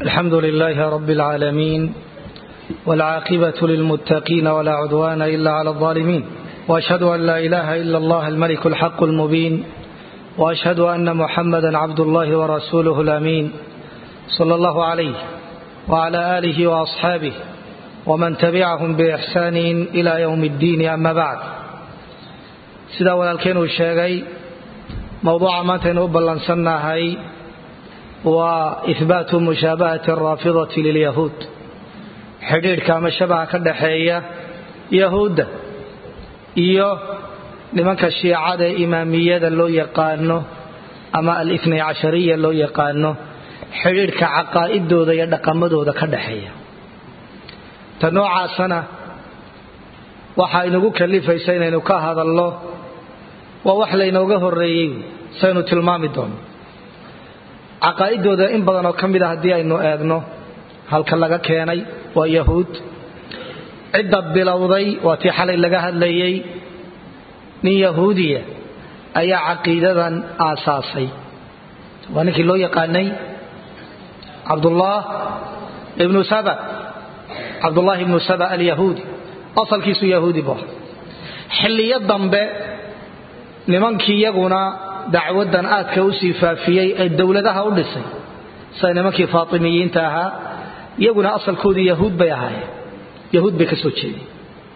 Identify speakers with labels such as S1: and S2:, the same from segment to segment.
S1: الحمد لله رب العالمين والعاقبة للمتقين ولا عدوان إلا على الظالمين وأشهد أن لا إله إلا الله الملك الحق المبين وأشهد أن محمدا عبد الله ورسوله الأمين صلى الله عليه وعلى آله وأصحابه ومن تبعهم بإحسان إلى يوم الدين أما بعد sidaa walaalkeen uu sheegay mowduuca maantaynu u ballansannahay waa ihbaatu mushaabahati araafidati lilyahuud xidhiidhka ama shabaha ka dhaxeeya yahuudda iyo nimanka shiicada ee imaamiyada loo yaqaano ama alitnay cashariya loo yaqaano xidhiidhka caqaa'idooda iyo dhaqamadooda ka dhaxeeya ta noocaasana waxaa inagu kalifaysa inaynu ka hadalno waa wax laynooga horeeyey saynu tilmaami doono caqaa'idooda in badan oo ka mid a haddii aynu eegno halka laga keenay waa yahuud cidda bilowday waa tii xalay laga hadlayey nin yahuudiya ayaa caqiidadan aasaasay waa ninkii loo yaqaanay cabdullah ibnu saba cabdullahi ibnu saba alyahuudi asalkiisu yahuudi bu xilliyo dambe nimankii iyaguna dacwadan aadka usii faafiyey ee dowladaha u dhisay sida nimankii faatimiyiinta ahaa iyaguna asalkoodii yahuud bay ahaayeen yahuud bay ka soo jeedeen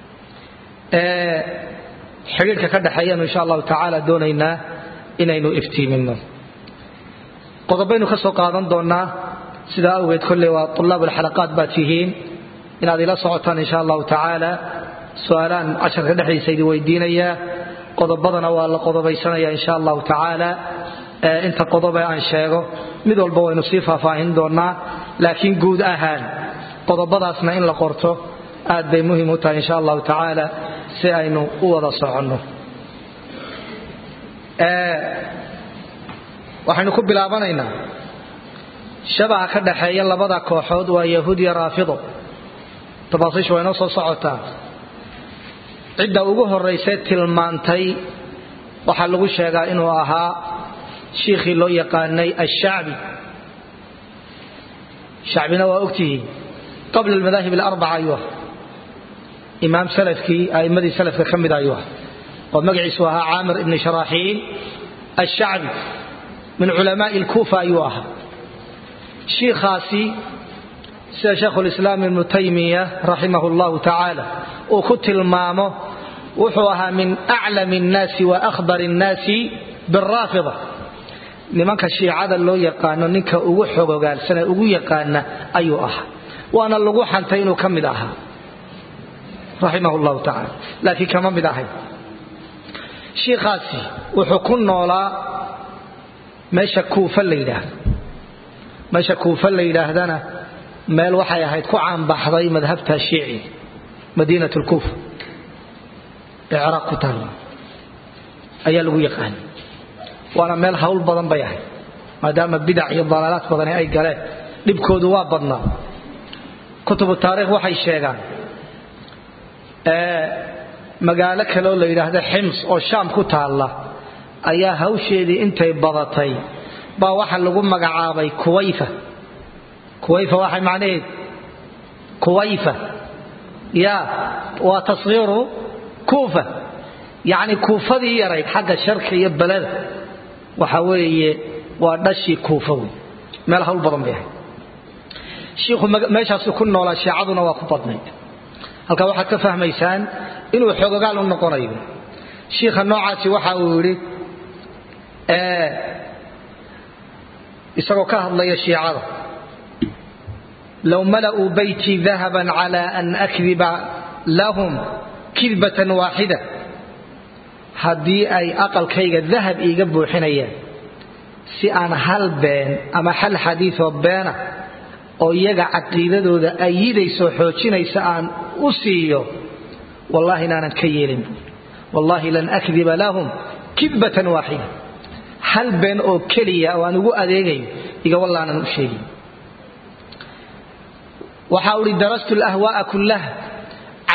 S1: xidhiidhka ka dhexeeyanu insha allahu tacaala doonaynaa inaynu iftiimino qodobaynu ka soo qaadan doonaa sidaa awgeed kolley waa tulaab alxalaqaat baad tihiin inaad ila socotaan insha allahu tacaala su-aalaan casharka dhexdiisa idin weydiinayaa qodobadana waa la qodobaysanaya insha allahu tacaala inta qodobe aan sheego mid walba waynu sii faahfaahin doonaa laakiin guud ahaan qodobadaasna in la qorto aad bay muhim u tahay insha allahu tacaala si aynu u wada soconno waxaynu ku bilaabanaynaa shabaha ka dhaxeeya labada kooxood waa yahuud iyo raafido tafaasiishu waa inoo soo socotaa cidda ugu horraysay tilmaantay waxaa lagu sheegaa inuu ahaa shiikhii loo yaqaanay ashacbi shacbina waa ogtihiin qabla almadaahib alarbaca ayuu ah imaam salafkii a'immadii salafka ka mid ayuu ah oo magaciisu ahaa caamir ibni sharaaxiil ashacbi min culamaa'i alkuufa ayuu ahaa shiikhaasi sida shaekhulislaam ibnu taymiya raximah llahu tacaala uu ku tilmaamo wuxuu ahaa min aclam nnaasi wa ahbar nnaasi biraafida nimanka shiicada loo yaqaano ninka ugu xogogaalsane ugu yaqaana ayuu ahaa waana lagu xantay inuu ka mid ahaa raximah llahu tacaala laakiin kama mid ahay shiikhaasi wuxuu ku noolaa meesha kuufa la yidhaahdo meesha kuufa la yidhaahdana meel waxay ahayd ku caanbaxday madhabta shiici madiinat lkuufa ee ciraaq ku taalla ayaa lagu yaqaanay waana meel hawl badan bay ahayd maadaama bidac iyo dalaalaad badani ay galeen dhibkoodu waa badnaa kutubu taariikh waxay sheegaan magaalo kaleoo la yidhaahda xims oo shaam ku taalla ayaa hawsheedii intay badatay baa waxa lagu magacaabay kuwayfa kuwayfa waxay macnaheed kuwayfa ya waa tashiiru kuufa yacni kuufadii yarayd xagga sharka iyo beleda waxa weeye waa dhashii kuufa wey meel hawl badan bay ahayd shiikhu meeshaasu ku noolaa shiicaduna waa ku badnayd halkaa waxaad ka fahmaysaan inuu xoogogaal u noqonayo shiikha noocaasi waxa uu yidhi isagoo ka hadlaya shiicada low mala'uu baytii dahaban cala an akdiba lahum kidbatan waaxida haddii ay aqalkayga dahab iiga buuxinayaan si aan hal been ama hal xadiioo beena oo iyaga caqiidadooda ayidayso xoojinaysa aan u siiyo wallahi inaanan ka yeelin wallahi lan akdiba lahum kidbatan waaxida hal been oo keliya oo aan ugu adeegayo iga wallaanan u sheegin waxa uhi darastu lahwaaa kullaha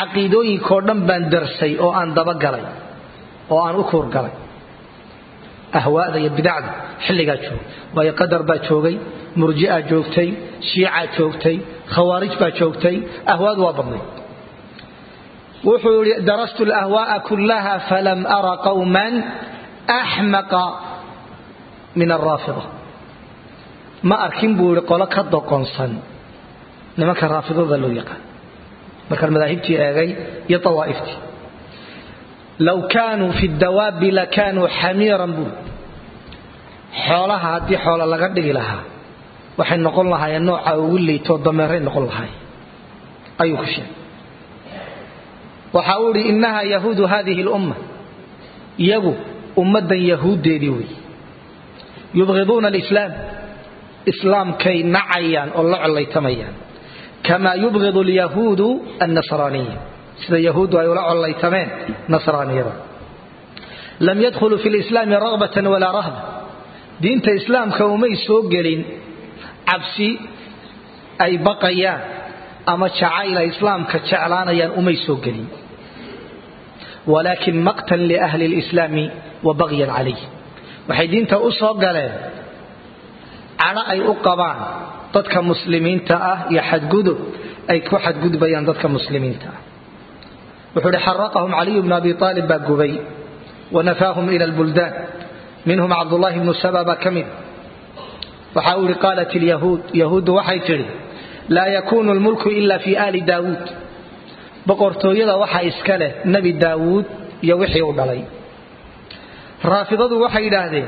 S1: caqiidooyinkao dhan baan darsay oo aan dabagalay oo aan u kuurgalay ahwaada iyo bidacda xilligaa joogay waayo qadar baa joogay murji'a joogtay shiica joogtay khawaarij baa joogtay ahwaadu waa badnay wuxuu yidhi darastu alahwaaa kullaha falam ara qawman axmaqa min alraafida ma arkin buu yidhi qolo ka doqonsan nimanka raafidada loo yaqaan markaan madaahibtii eegay iyo awaa'iftii low kaanuu fi dawaabi lakaanuu xamiiran buu xoolaha haddii xoolo laga dhigi lahaa waxay noqon lahaayeen nooca ugu liitoo dameeray noqon lahaay ayuu ku sheegay waxa uu idhi innaha yahuudu hadihi lumma iyagu ummaddan yahuuddeedii wey yubqiduuna alislaam islaamkay nacayaan oo la collaytamayaan kamaa yubqidu alyahuudu annasraaniya sida yahuuddu ay ula collaytameen nasraaniyada lam yadkhuluu fi lislaami ragbatan walaa rahba diinta islaamka umay soo gelin cabsi ay baqayaan ama jacayl ay islaamka jeclaanayaan umay soo gelin walaakin maqtan liahli lislaami wa bagyan calayh waxay diinta u soo galeen cadho ay u qabaan dadka muslimiinta ah iyo xadgudub ay ku xadgudbayaan dadka muslimiinta ah wuxuu uhi xaraqahum caliyu bnu abi aalib baa gubay wanafaahum ila lbuldaan minhum cabdullahi bnu saba baa ka mid waxa uu ihi qaalat lyahuud yahuuddu waxay tidhi laa yakuunu lmulku ila fi aali daawuud boqortooyada waxaa iska leh nebi daawuud iyo wixii u dhalay raafidadu waxay yidhaahdeen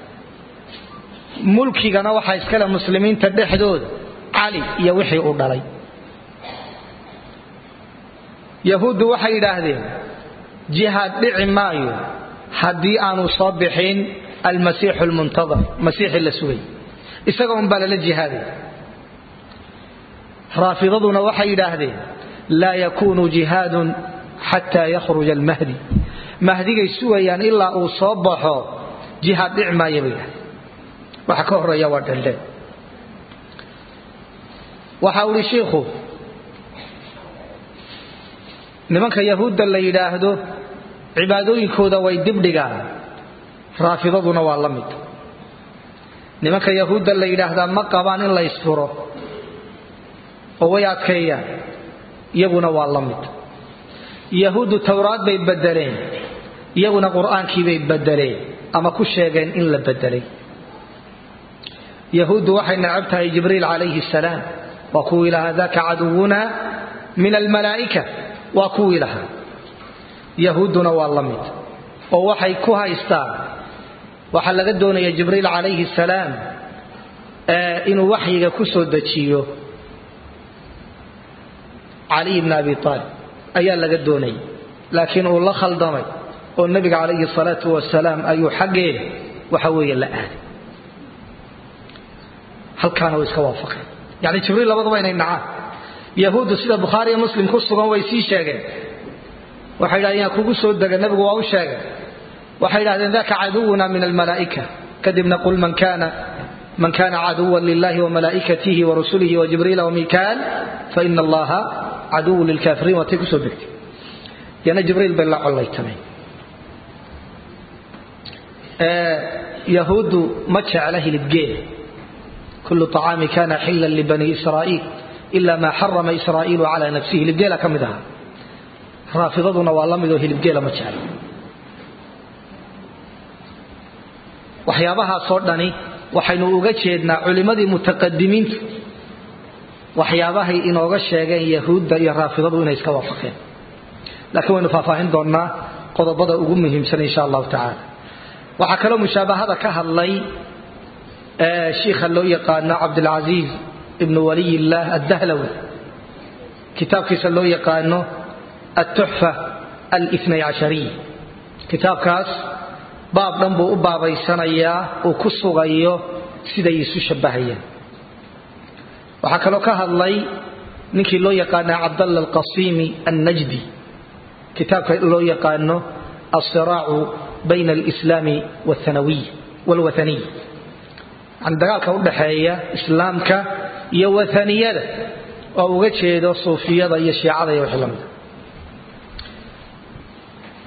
S1: mulkigana waxaa iska leh muslimiinta dhexdooda cali iyo wixii u dhalay yahuuddu waxay yidhaahdeen jihaad dhici maayo haddii aanu soo bixin almasiixu lmuntadar masiixi la sugay isaga un baa lala jihaaday raafidaduna waxay yidhaahdeen laa yakuunu jihaadun xataa yakhruja almahdi mahdigay sugayaan ilaa uu soo baxo jihaad dhici maaya bay yidhahdeen waxa ka horeeya waa dheldheel waxa uu ihi shiikhu nimanka yahuudda la yidhaahdo cibaadooyinkooda way dibdhigaan raafidaduna waa la mid nimanka yahuudda la yidhaahdaa ma qabaan in la ysfuro oo way adkeeyaan iyaguna waa la mid yahuuddu towraad bay bedeleen iyaguna qur'aankii bay bedeleen ama ku sheegeen in la bedelay yahuuddu waxay necab tahay jibriil calayhi salaam waa kuwii lahaa daka caduwuna min almalaa'ika waa kuwii lahaa yahuudduna waa la mid oo waxay ku haystaan waxaa laga doonaya jibriil calayhi salaam inuu waxyiga ku soo dejiyo caliy bni abi aalib ayaa laga doonayay laakiin uu la khaldamay oo nebiga calayhi salaatu wasalaam ayuu xaggeeda waxa weeye la aaday halkaana way iska waafaqeen yani jibriil labaduba inay nacaan yahuuddu sida bukhaariiyo muslim ku sugan way sii sheegeen waxay yidhahdeen yaa kugu soo dega nebigu waa u sheegay waxay yidhahdeen daka caduwuna min almalaa'ika kadibna qul man kana man kana caduwan lilahi wamalaa'ikatihi warusulihi wajibriila wamikaal faina allaha caduwun lilkaafiriin waatay kusoo degtay yana jibriil bay la collaytameen yahuuddu ma jecla hilibgeela kulu طacaami kana xila libani israa'iil ila ma xarama israa'iilu cala nafsihi hilibgeela ka mid ahaa raafidaduna waa la midoo hilibgeela ma jecla waxyaabahaasoo dhani waxaynu uga jeednaa culimmadii mutaqadimiintu waxyaabahay inooga sheegeen yahuudda iyo raafidadu inay iska waafaqeen laakiin waynu faahfaahin doonnaa qodobada ugu muhiimsan insha allahu tacaala waxaa kaloo mushaabahada ka hadlay shiikha loo yaqaano cabdilcasiiz ibnu waliy illaah addahlawi kitaabkiisa loo yaqaano altuxfa alnay cashariya kitaabkaas baab dhan buu u baabaysanayaa uu ku sugayo siday isu shabbahayaan waxaa kaloo ka hadlay ninkii loo yaqaana cabdalla alqasiimi annajdi kitaabka loo yaqaano alsiraacu bayna alislaami walwathaniya yani dagaalka udhaxeeya islaamka iyo wathaniyada oo uga jeedo suufiyada iyo shiicada iyo wixii lamida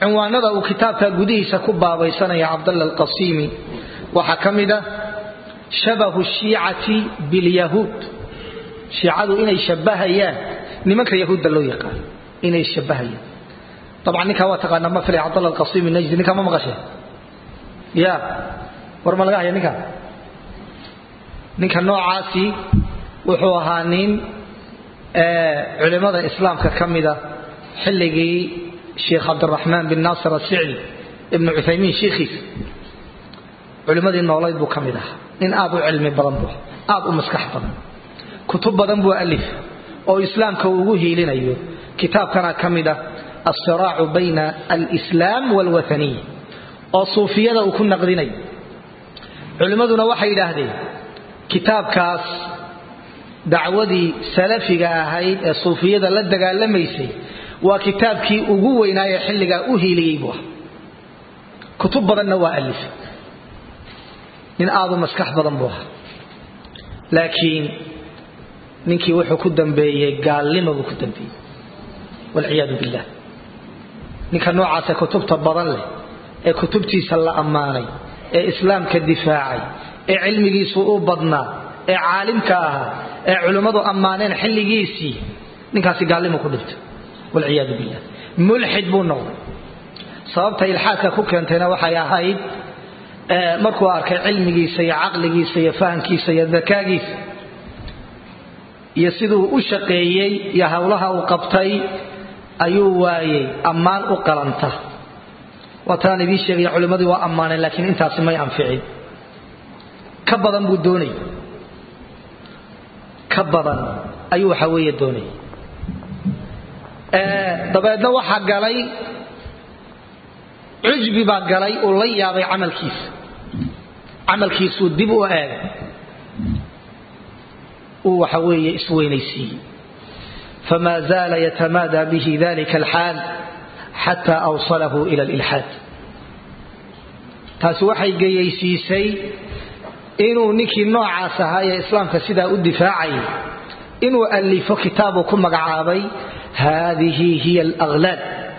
S1: cinwaanada uu kitaabka gudihiisa ku baabaysanaya cabdalla alqasiimi waxaa ka mid ah shabahu shiicati bilyahuud shiicadu inay shabahayaan nimanka yahuudda loo yaqaan inay shabahayaan dabcan ninkaa waa taqaanaa ma filay cabdalla alqasiimi najdi ninkaa ma maqasheen ya war ma laga haya ninkaa ninka noocaasi wuxuu ahaa nin culimada islaamka ka mida xilligii sheekh cabdiraxmaan bin naasir asicdi ibnu cuthaymiin shiikhiisa culimmadii noolayd buu ka mid ahaa nin aad u cilmi badan buu aad u maskax badan kutub badan buu alif oo islaamka uu ugu hiilinayo kitaabkana ka mid ah alsiraacu bayna alslaam walwathaniya oo suufiyada uu ku naqdinayo culimmaduna waxay yidhaahdeen kitaabkaas dacwadii salafiga ahayd ee suufiyada la dagaalamaysay waa kitaabkii ugu weynaaye xilligaa u hiiliyey buu ah kutub badanna waa alif nin aadu maskax badan buu ahaa laakiin ninkii wuxuu ku dambeeyey gaalnimo buu ku dambeeyey walciyaadu billah ninka noocaasa kutubta badan leh ee kutubtiisa la ammaanay ee islaamka difaacay ee cilmigiisu u badnaa ee caalimka ahaa ee culimmadu ammaaneen xilligiisii ninkaasi gaalnimo ku dhintay walciyaadu billah mulxid buu noqday sababta ilxaadka ku keentayna waxay ahayd markuu arkay cilmigiisa iyo caqligiisa iyo fahamkiisa iyo dakaagiisa iyo siduu u shaqeeyey iyo howlaha uu qabtay ayuu waayey ammaan u qalanta waataan idiin sheegaya culimmadii waa ammaaneen laakiin intaasi may anficin ka badan buu doonay ka badan ayuu waxa weeye doonay dabeedna waxaa galay cujbi baa galay uu la yaabay camalkiisa camalkiisuu dib u eegay uu waxa weeye isweynaysiiyey fama zaala yatamaadaa bihi dalika alxaal xata awsalahu ila alilxaad taasi waxay geyaysiisay inuu ninkii noocaas ahaa ee islaamka sidaa u difaacayay inuu alifo kitaabuu ku magacaabay haadihi hiya alaglaal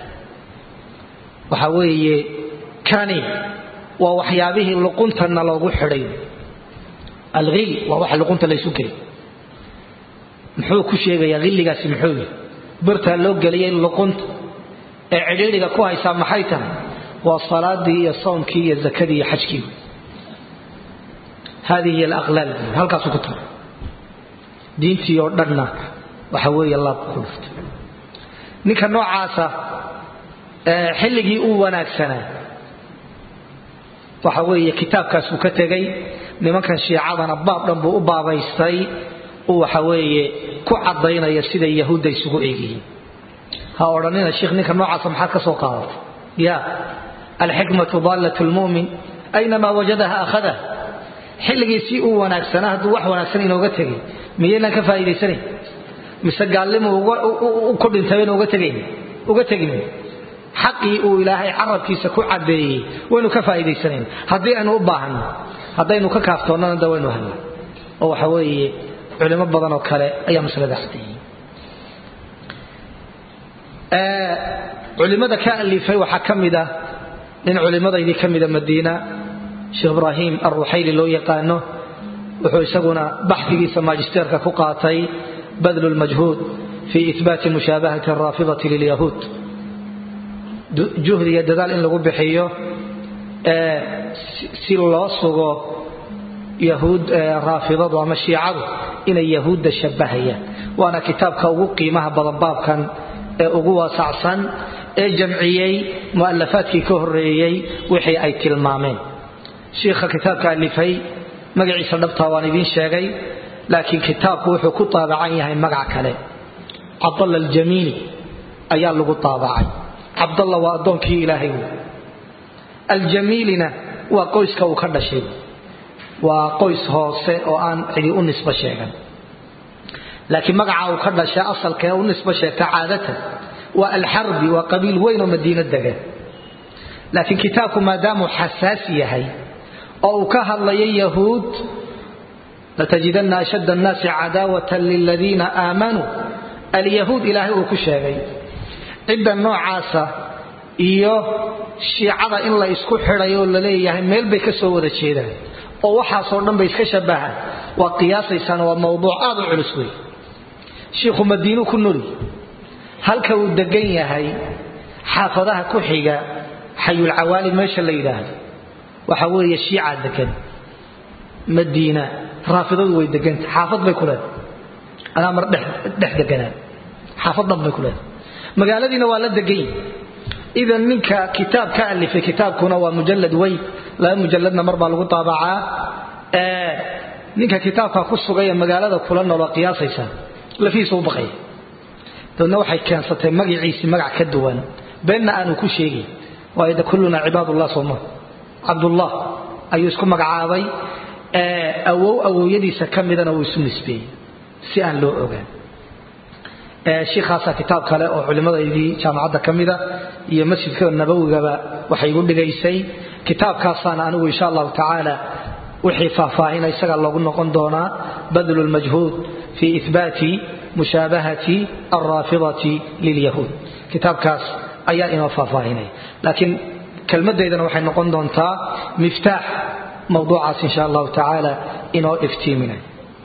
S1: waxa weeye kani waa waxyaabihii luquntana loogu xidhay alhil waa waxa luqunta laysu gelay muxuu ku sheegayaa hilligaasi muxuu yihi birtaa loo geliyay luqunta ee cidhiidhiga ku haysaa maxay tahay waa salaadii iyo soomkii iyo zakadii iyo xajkii haadihi hiy alaqlaal buu halkaasuu ku taray diintii oo dhanna waxa weeye laabku ku dhuftay ninka noocaasa xilligii uu wanaagsanaa waxa weeye kitaabkaasuu ka tegay nimankan shiicadana baab dhan buu u baabaystay uu waxa weeye ku caddaynaya siday yahuudda isugu eegyihiin ha odhanina sheikh ninka noocaasa maxaad ka soo qaadatay ya alxikmatu daallat lmu'min aynamaa wajadaha akhadaha xilligii si uu wanaagsanaa hadduu wax wanaagsan inooga tegay miyaynaan ka faa'iidaysanayn mise gaalnimu ku dhintay uga tegayn uga tegin xaqii uu ilaahay carabkiisa ku cadeeyey waynu ka faa'iidaysanayn haddii aynu u baahanno haddaynu ka kaaftoonnana da waynu helna oo waxa weeye culimo badan oo kale ayaa masalada cadeeyey culimada ka alifay waxaa ka mid ah nin culimadaydii ka mida madiina sheekh ibraahim alruxayli loo yaqaano wuxuu isaguna baxdigiisa maajisteerka ku qaatay badlu lmajhuud fi ibaati mushaabahati araafidati lilyahuud juhdi iyo dadaal in lagu bixiyo si loo sugo yahuud raafidadu ama shiicadu inay yahuudda shabahayaan waana kitaabka ugu qiimaha badan baabkan ee ugu waasacsan ee jamciyey mu'alafaadkii ka horeeyey wixii ay tilmaameen shiikha kitaabka alifay magaciisa dhabtaa waan idiin sheegay laakiin kitaabku wuxuu ku taabacan yahay magac kale cabdalla aljamiili ayaa lagu taabacay cabdalla waa addoonkii ilaahay wey aljamiilina waa qoyska uu ka dhashay waa qoys hoose oo aan cidi u nisbo sheegan laakiin magaca uu ka dhasha asalka ee u nisbo sheegta caadatan waa alxarbi waa qabiil weyn oo madiino degan laakiin kitaabku maadaamuu xasaasi yahay oo uu ka hadlayo yahuud latajidanna ashad annaasi cadaawatan liladiina aamanuu alyahuud ilaahay uu ku sheegay cidda noocaasa iyo shiicada in la isku xidhay oo la leeyahay meel bay ka soo wada jeedaan oo waxaasoo dhan bay iska shabahaan waa qiyaasaysaan waa mawduuc aad u culus wey shiikhu madiinu ku noli halka uu degan yahay xaafadaha ku xiga xayulcawaali meesha la yidhaahdo waxa weeye shiicaa degan madiina raafidadu way deganta xaafad bay ku leedahay anaa mar dhex deganaan xaafad dhan bay ku leedahay magaaladiina waa la degan yihi idan ninka kitaab ka alifay kitaabkuna waa mujalad weyn laba mujaladna mar baa lagu daabacaa ninka kitaabka ku sugaya magaalada kula nooloo qiyaasaysa lafihiisa u baqaya dabeedna waxay keensatay magaciisii magac ka duwan beenna aanu ku sheegin waayo de kulluna cibaadullah sooma cabdullah ayuu isku magacaabay awow awowyadiisa ka midana wuu isu nisbeeyey si aan loo ogaan shiikhaasa kitaab kale oo culimadaydii jaamacadda ka mida iyo masjidka nabawigaba waxay igu dhigaysay kitaabkaasaana anigu insha allahu tacaala wixii faahfaahina isaga loogu noqon doonaa badlu lmajhuud fi ihbaati mushaabahati alraafidati lilyahuud kitaabkaas ayaa inoo faahfaahinaya laakiin kelmadaydana waxay noqon doontaa miftaax mawduucaas insha allahu tacaala inoo iftiiminay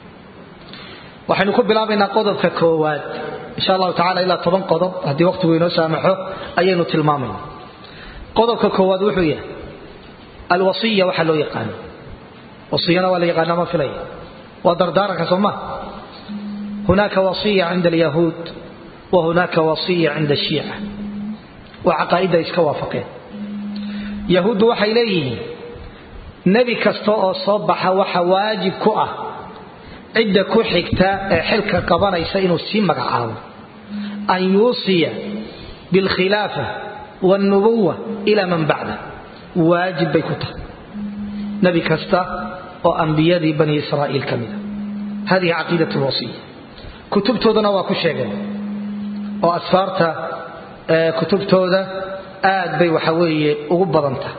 S1: waxaynu ku bilaabaynaa qodobka koowaad insha allahu tacala ilaa toban qodob haddii waqtigu inoo saamaxo ayaynu tilmaamayna qodobka koowaad wuxuu yahay alwasiya waxaa loo yaqaano wasiyana waa la yaqaana ma filaya waa dardaaranka soo ma hunaaka wasiya cinda alyahuud wa hunaaka wasiya cinda ashiica waa caqaa'idda iska waafaqeen yahuuddu waxay leeyihiin nebi kasta oo soo baxa waxa waajib ku ah cidda ku xigta ee xilka qabanaysa inuu sii magacaabo an yuusiya bilkhilaafa wاlnubuwa ila man bacda waajib bay ku tahay nebi kasta oo ambiyadii bani israa'iil ka mida hadihi caqiidat lwasiya kutubtoodana waa ku sheegeen oo asfaarta kutubtooda aad bay waxa weeye ugu badanta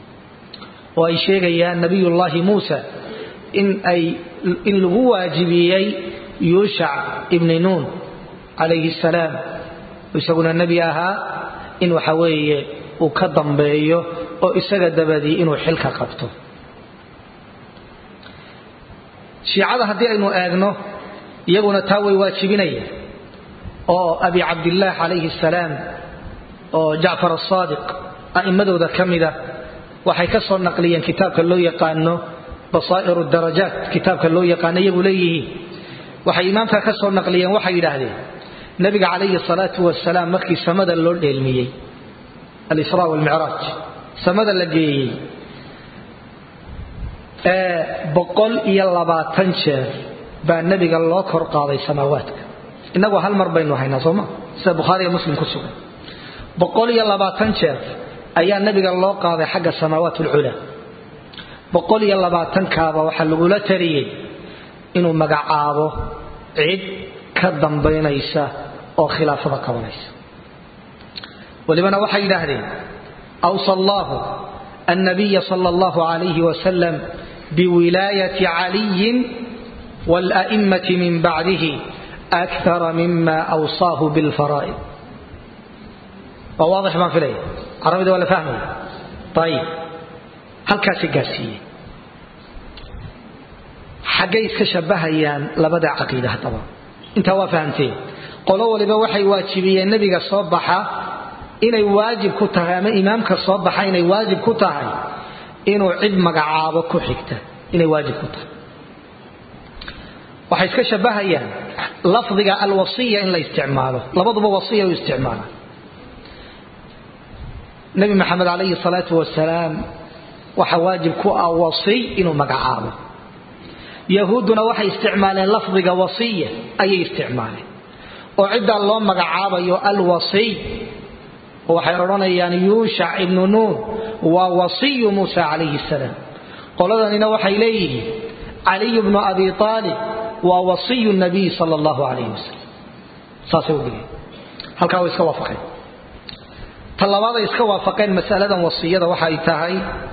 S1: oo ay sheegayaan nabiyullaahi muusa in ay in lagu waajibiyey yuushac ibni nuun calayhi salaam isaguna nebi ahaa in waxa weeye uu ka dambeeyo oo isaga dabadii inuu xilka qabto shiicada haddii aynu eegno iyaguna taa way waajibinaya oo abi cabdillaah calayhi salaam oo jacfar asaadiq a'immadooda ka mida waxay ka soo naqliyeen kitaabka loo yaqaano basaa'iru darajaat kitaabka loo yaqaano iyagu leeyihiin waxay imaamka ka soo naqliyeen waxay yidhaahdeen nabiga calayhi salaatu wasalaam markii samada loo dheelmiyey alisraa walmicraaj samada la geeyey boqol iyo labaatan jeer baa nebiga loo kor qaaday samaawaadka innagu hal mar baynu haynaa sooma sida bukhaariga muslim ku sugan boqol iyo labaatan jeer ayaa nebiga loo qaaday xagga samaawaat alculaa boqol iyo labaatankaaba waxaa lagula tariyey inuu magacaabo cid ka dambaynaysa oo khilaafada qabanaysa walibana waxay yidhaahdeen awsa allahu annabiya sala allahu calayhi wasalam biwilaayati caliyin wala'immati min bacdihi akara mima awsaahu bilfaraa'id waa waadix baan filaya carabida waa la fahmaya ayib halkaasi gaarsiiyey xaggay iska shabbahayaan labada caqiida haddaba intaa waa fahamteen qolo waliba waxay waajibiyeen nebiga soo baxa inay waajib ku tahay ama imaamka soo baxa inay waajib ku tahay inuu cid magacaabo ku xigta inay waajib ku tahay waxay iska shabbahayaan lafdiga alwasiya in la isticmaalo labaduba wasiya u isticmaalaan nebi maxamed calayhi salaatu wasalaam waxa waajib ku ah wasiy inuu magacaabo yahuudduna waxay isticmaaleen lafdiga wasiya ayay isticmaaleen oo ciddaa loo magacaabayo alwasiy oo waxay odhanayaan yuushac ibnu nuun waa wasiyu muusa calayhi salaam qoladanina waxay leeyihiin caliyu bnu abi aalib waa wasiyu nabiy sala allahu calayhi wasalam saasay u dhigeen halkaa way iska waafaqeen ta labaaday iska waafaqeen masaladan wasiyada waxay tahay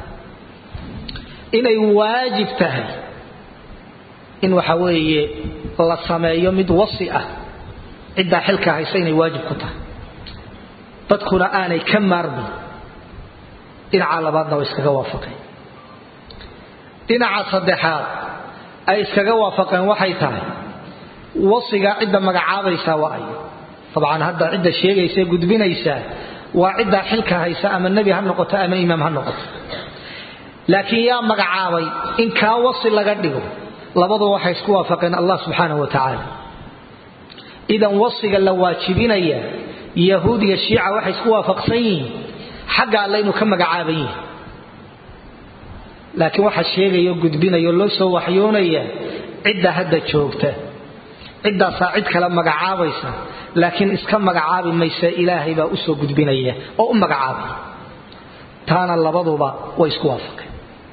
S1: inay waajib tahay in waxa weeye la sameeyo mid wasi ah ciddaa xilka haysa inay waajib ku tahay dadkuna aanay ka maarmin dhinaca labaadna way iskaga waafaqeen dhinaca saddexaad ay iskaga waafaqeen waxay tahay wasiga cidda magacaabaysaa waa ay dabcan hadda cidda sheegaysa ee gudbinaysaa waa ciddaa xilka haysa ama nebi ha noqoto ama imaam ha noqoto laakiin yaa magacaabay in kaa wasi laga dhigo labaduba waxay isku waafaqeen allah subxaanahu wa tacaala idan wasiga la waajibinaya yahuud iyo shiica waxay isku waafaqsan yihiin xagga alle inuu ka magacaaban yihi laakiin waxaa sheegaya o gudbinaya oo loo soo waxyoonaya cidda hadda joogta ciddaasaa cid kale magacaabaysa laakiin iska magacaabi maysa ilaahay baa usoo gudbinaya oo u magacaabay taana labaduba way isku waafaqeen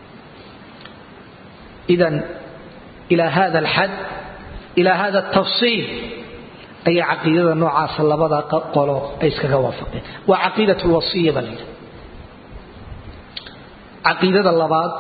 S1: idan ilaa hada alxad ilaa hada altafsiil ayaa caqiidada noocaasa labada qolo ay iskaga waafaqeen waa caqiidat lwasiya baa layidhi caqiidada labaad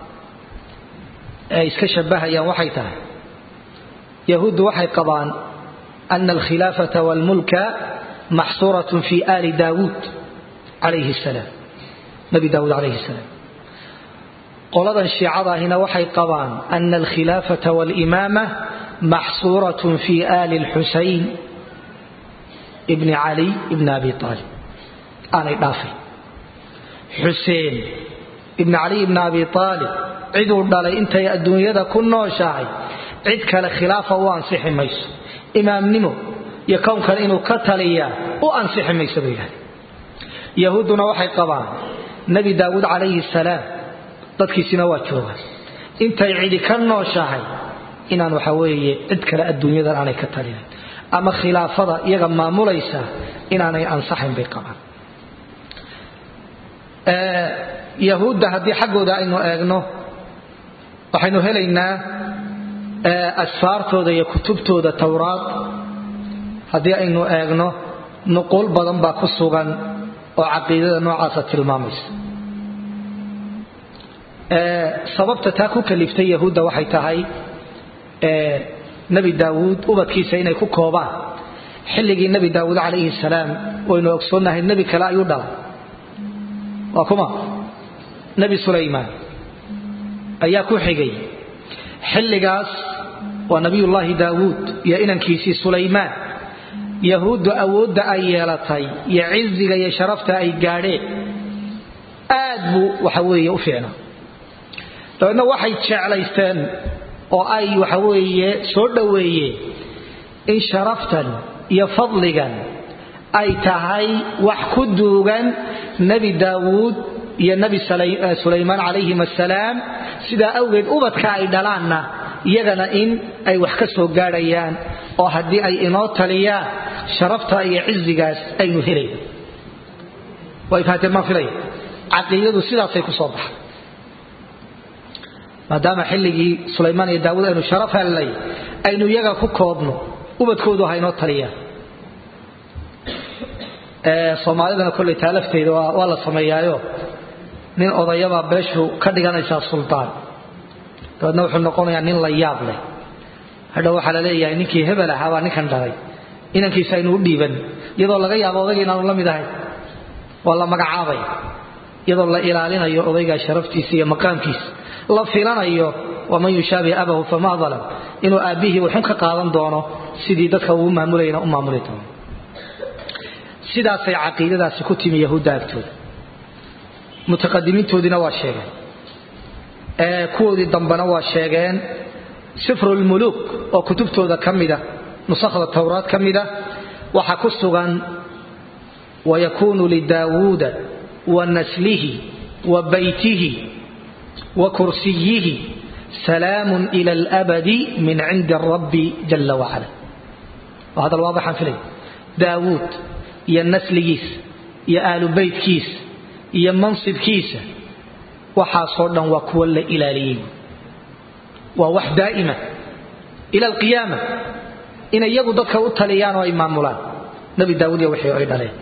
S1: ay iska shabahayaan waxay tahay yahuuddu waxay qabaan ana alkhilaafata walmulka maxsuuratun fi ali daawuud calayhi salaam nabi daawuud calayhi salaam qoladan shiicadaahina waxay qabaan ana alkhilaafata walimaama maxsuuratun fi ali lxusayn bni cali bni abi aalib aanay dhaafay xuseen ibni cali ibni abi aalib ciduu dhalay intay adduunyada ku nooshahay cid kale khilaafa u ansixi mayso imaamnimo iyo kownkan inuu ka taliyaa u ansixi mayso bay yidhahdeen yahuudduna waxay qabaan nebi daawuud calayhi salaam dadkiisina waa joogaan intay cidi ka nooshahay inaan waxa weeye cid kale adduunyadan aanay ka talinayn ama khilaafada iyaga maamulaysa inaanay ansaxayn bay qabaan yahuudda haddii xaggooda aynu eegno waxaynu helaynaa asfaartooda iyo kutubtooda towraad haddii aynu eegno nuquul badan baa ku sugan oo caqiidada noocaasa tilmaamaysa sababta taa ku kaliftay yahuudda waxay tahay nebi daawuud ubadkiisa inay ku koobaan xilligii nebi daawuud calayhi salaam waynu ogsoonnahay nebi kale ayuu dhalay waa kuma nebi sulaymaan ayaa ku xigay xilligaas waa nabiyullaahi daawuud iyo inankiisii sulaymaan yahuuddu awoodda ay yeelatay iyo ciziga iyo sharafta ay gaadheen aad buu waxa weeye u fiicnaa dabeedna waxay jeclaysteen oo ay waxa weeye soo dhoweeyeen in sharaftan iyo fadligan ay tahay wax ku duugan nebi daawuud iyo nebi sulaymaan calayhim assalaam sidaa awgeed ubadka ay dhalaanna iyagana in ay wax ka soo gaadhayaan oo haddii ay inoo taliyaan sharafta iyo cizigaas aynu helayno way fahateen maan filaya caqiidadu sidaasay ku soo baxay maadaama xilligii sulaymaan iyo daawuud aynu sharaf hellay aynu iyaga ku koobno ubadkoodu ha inoo taliyaan soomaalidana kolley taalafteeda waa la sameeyaayo nin odayabaa beeshu ka dhiganaysaa suldaan dabeedna wuxuu noqonayaa nin la yaab leh hadha waxaa la leeyahay ninkii hebel ahaa baa ninkan dhalay inankiisa aynu u dhiiban iyadoo laga yaabo odayga inaanu la mid ahayn waa la magacaabay iyadoo la ilaalinayo odaygaa sharaftiisa iyo maqaamkiisa la filanayo waman yushaabi abahu fama dalam inuu aabbihii wuxun ka qaadan doono sidii dadka uu maamulayna u maamuli doono sidaasay caqiidadaasi ku timi yahuudda agtooda mutaqadimiintoodiina waa sheegeen kuwoodii dambena waa sheegeen sifrulmuluuk oo kutubtooda ka mida nusakhda towraad ka mida waxaa ku sugan wayakuunu lidaawuuda wa naslihi wa baytihi wa kursiyihi salaamun ila alabadi min cindi rabbi jala wacala waa hadal waadixaan filay daawuud iyo nasligiisa iyo aalu beytkiisa iyo mansibkiisa waxaasoo dhan waa kuwa la ilaaliyey waa wax daa'ima ila alqiyaama inay iyagu dadka u taliyaan oo ay maamulaan nabi daawuud iyo wixii ay dhaleen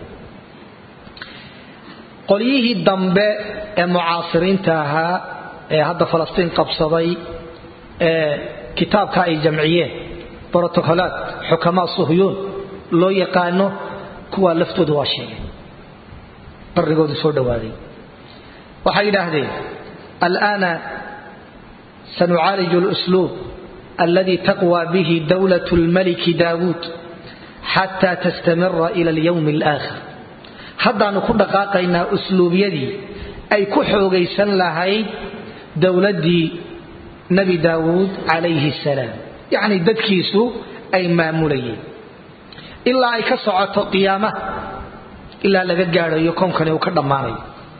S1: qolyihii dambe ee mucaasiriinta ahaa ee hadda falastiin qabsaday ee kitaabka ay jamciyeen brotocolaad xukamaa suhyuun loo yaqaano kuwaa laftooda waa sheegeen barigoodu soo dhowaaday waxay yidhaahdeen alآana sanucaaliju اlأsluub aladi taqwى bihi dowlaة اlmaliki daawuud xatى tastamira ilى اlyowm اlآkhir haddaanu ku dhaqaaqaynaa usluubyadii ay ku xoogaysan lahayd dowladdii nebi daawuud calayhi salaam yacni dadkiisu ay maamulayeen ilaa ay ka socoto qiyaamaha ilaa laga gaadhayo koonkani uu ka dhammaanayo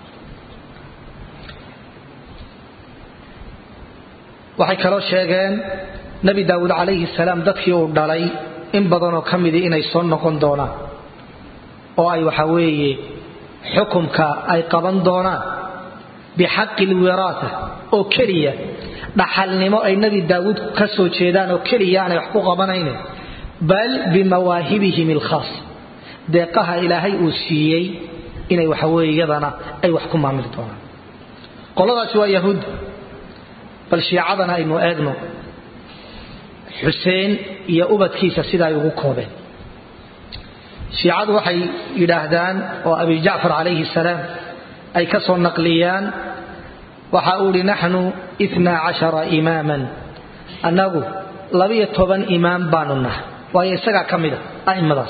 S1: waxay kaloo sheegeen nebi daawuud calayhi salaam dadkii uu dhalay in badanoo ka midii inay soo noqon doonaan oo ay waxa weeye xukumka ay qaban doonaan bixaqi lwiraata oo keliya dhaxalnimo ay nebi daawuud ka soo jeedaan oo keliya aanay wax ku qabanaynin bal bimawaahibihim alkhaas deeqaha ilaahay uu siiyey inay waxa weeye iyadana ay wax ku maamuli doonaan qoladaasi waa yahuud bal shiicadana aynu eegno xuseen iyo ubadkiisa sida ay ugu koobeen shiicadu waxay yidhaahdaan oo abi jacfar calayhi salaam ay ka soo naqliyaan waxa uu ihi naxnu ina cashara imaaman annagu labiyo toban imaam baanu nahay waayo isagaa ka mida a'immadaas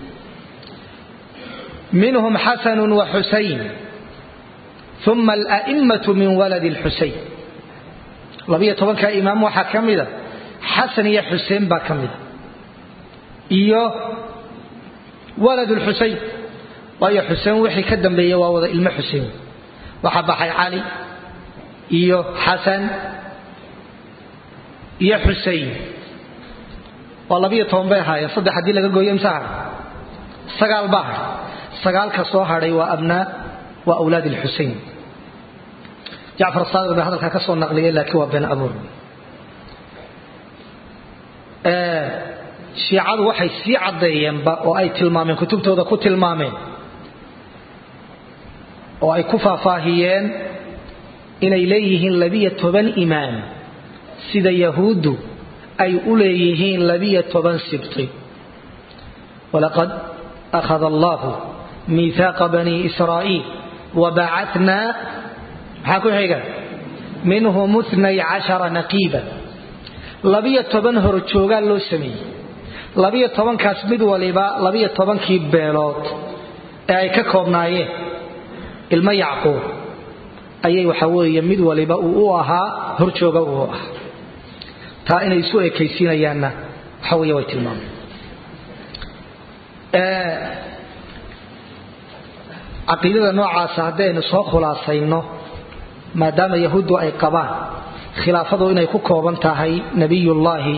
S1: minhum xasanu wa xusayn uma ala'immatu min waladi lxusayn labiyo tobanka imaam waxaa ka mida xasan iyo xuseen baa ka mida iyo walad lxusayn waayo xuseen wixii ka dambeeya waa wada ilmo xuseen waxaa baxay cali iyo xasan iyo xusein waa labiyo toban bay ahaayeen saddex haddii laga gooyo imse hadhay sagaal baa hadhay sagaalka soo hadhay waa abnaa waa awlaad lxusein jacfar saadiq bay hadalkaa ka soo naqliyay laakiin waa been abuur shiicadu waxay sii caddeeyeenba oo ay tilmaameen kutubtooda ku tilmaameen oo ay ku faahfaahiyeen inay leeyihiin labiyo toban imaam sida yahuuddu ay u leeyihiin labiyo toban sibti walaqad akhada allahu miihaaqa bani israa'iil wabacatnaa maxaa ku xiga minhum itnay cashara naqiiba labiyo toban horjoogaa loo sameeyey labiyo tobankaas mid waliba labiyo tobankii beelood ee ay ka koobnaayeen ilmo yacquub ayay waxa weeye mid waliba uu u ahaa horjooga uu ahaa taa inay isu ekaysiinayaanna waxa weeye way tilmaameen caqiidada noocaasa haddaynu soo khulaasayno maadaama yahuuddu ay qabaan khilaafadu inay ku kooban tahay nebiyullaahi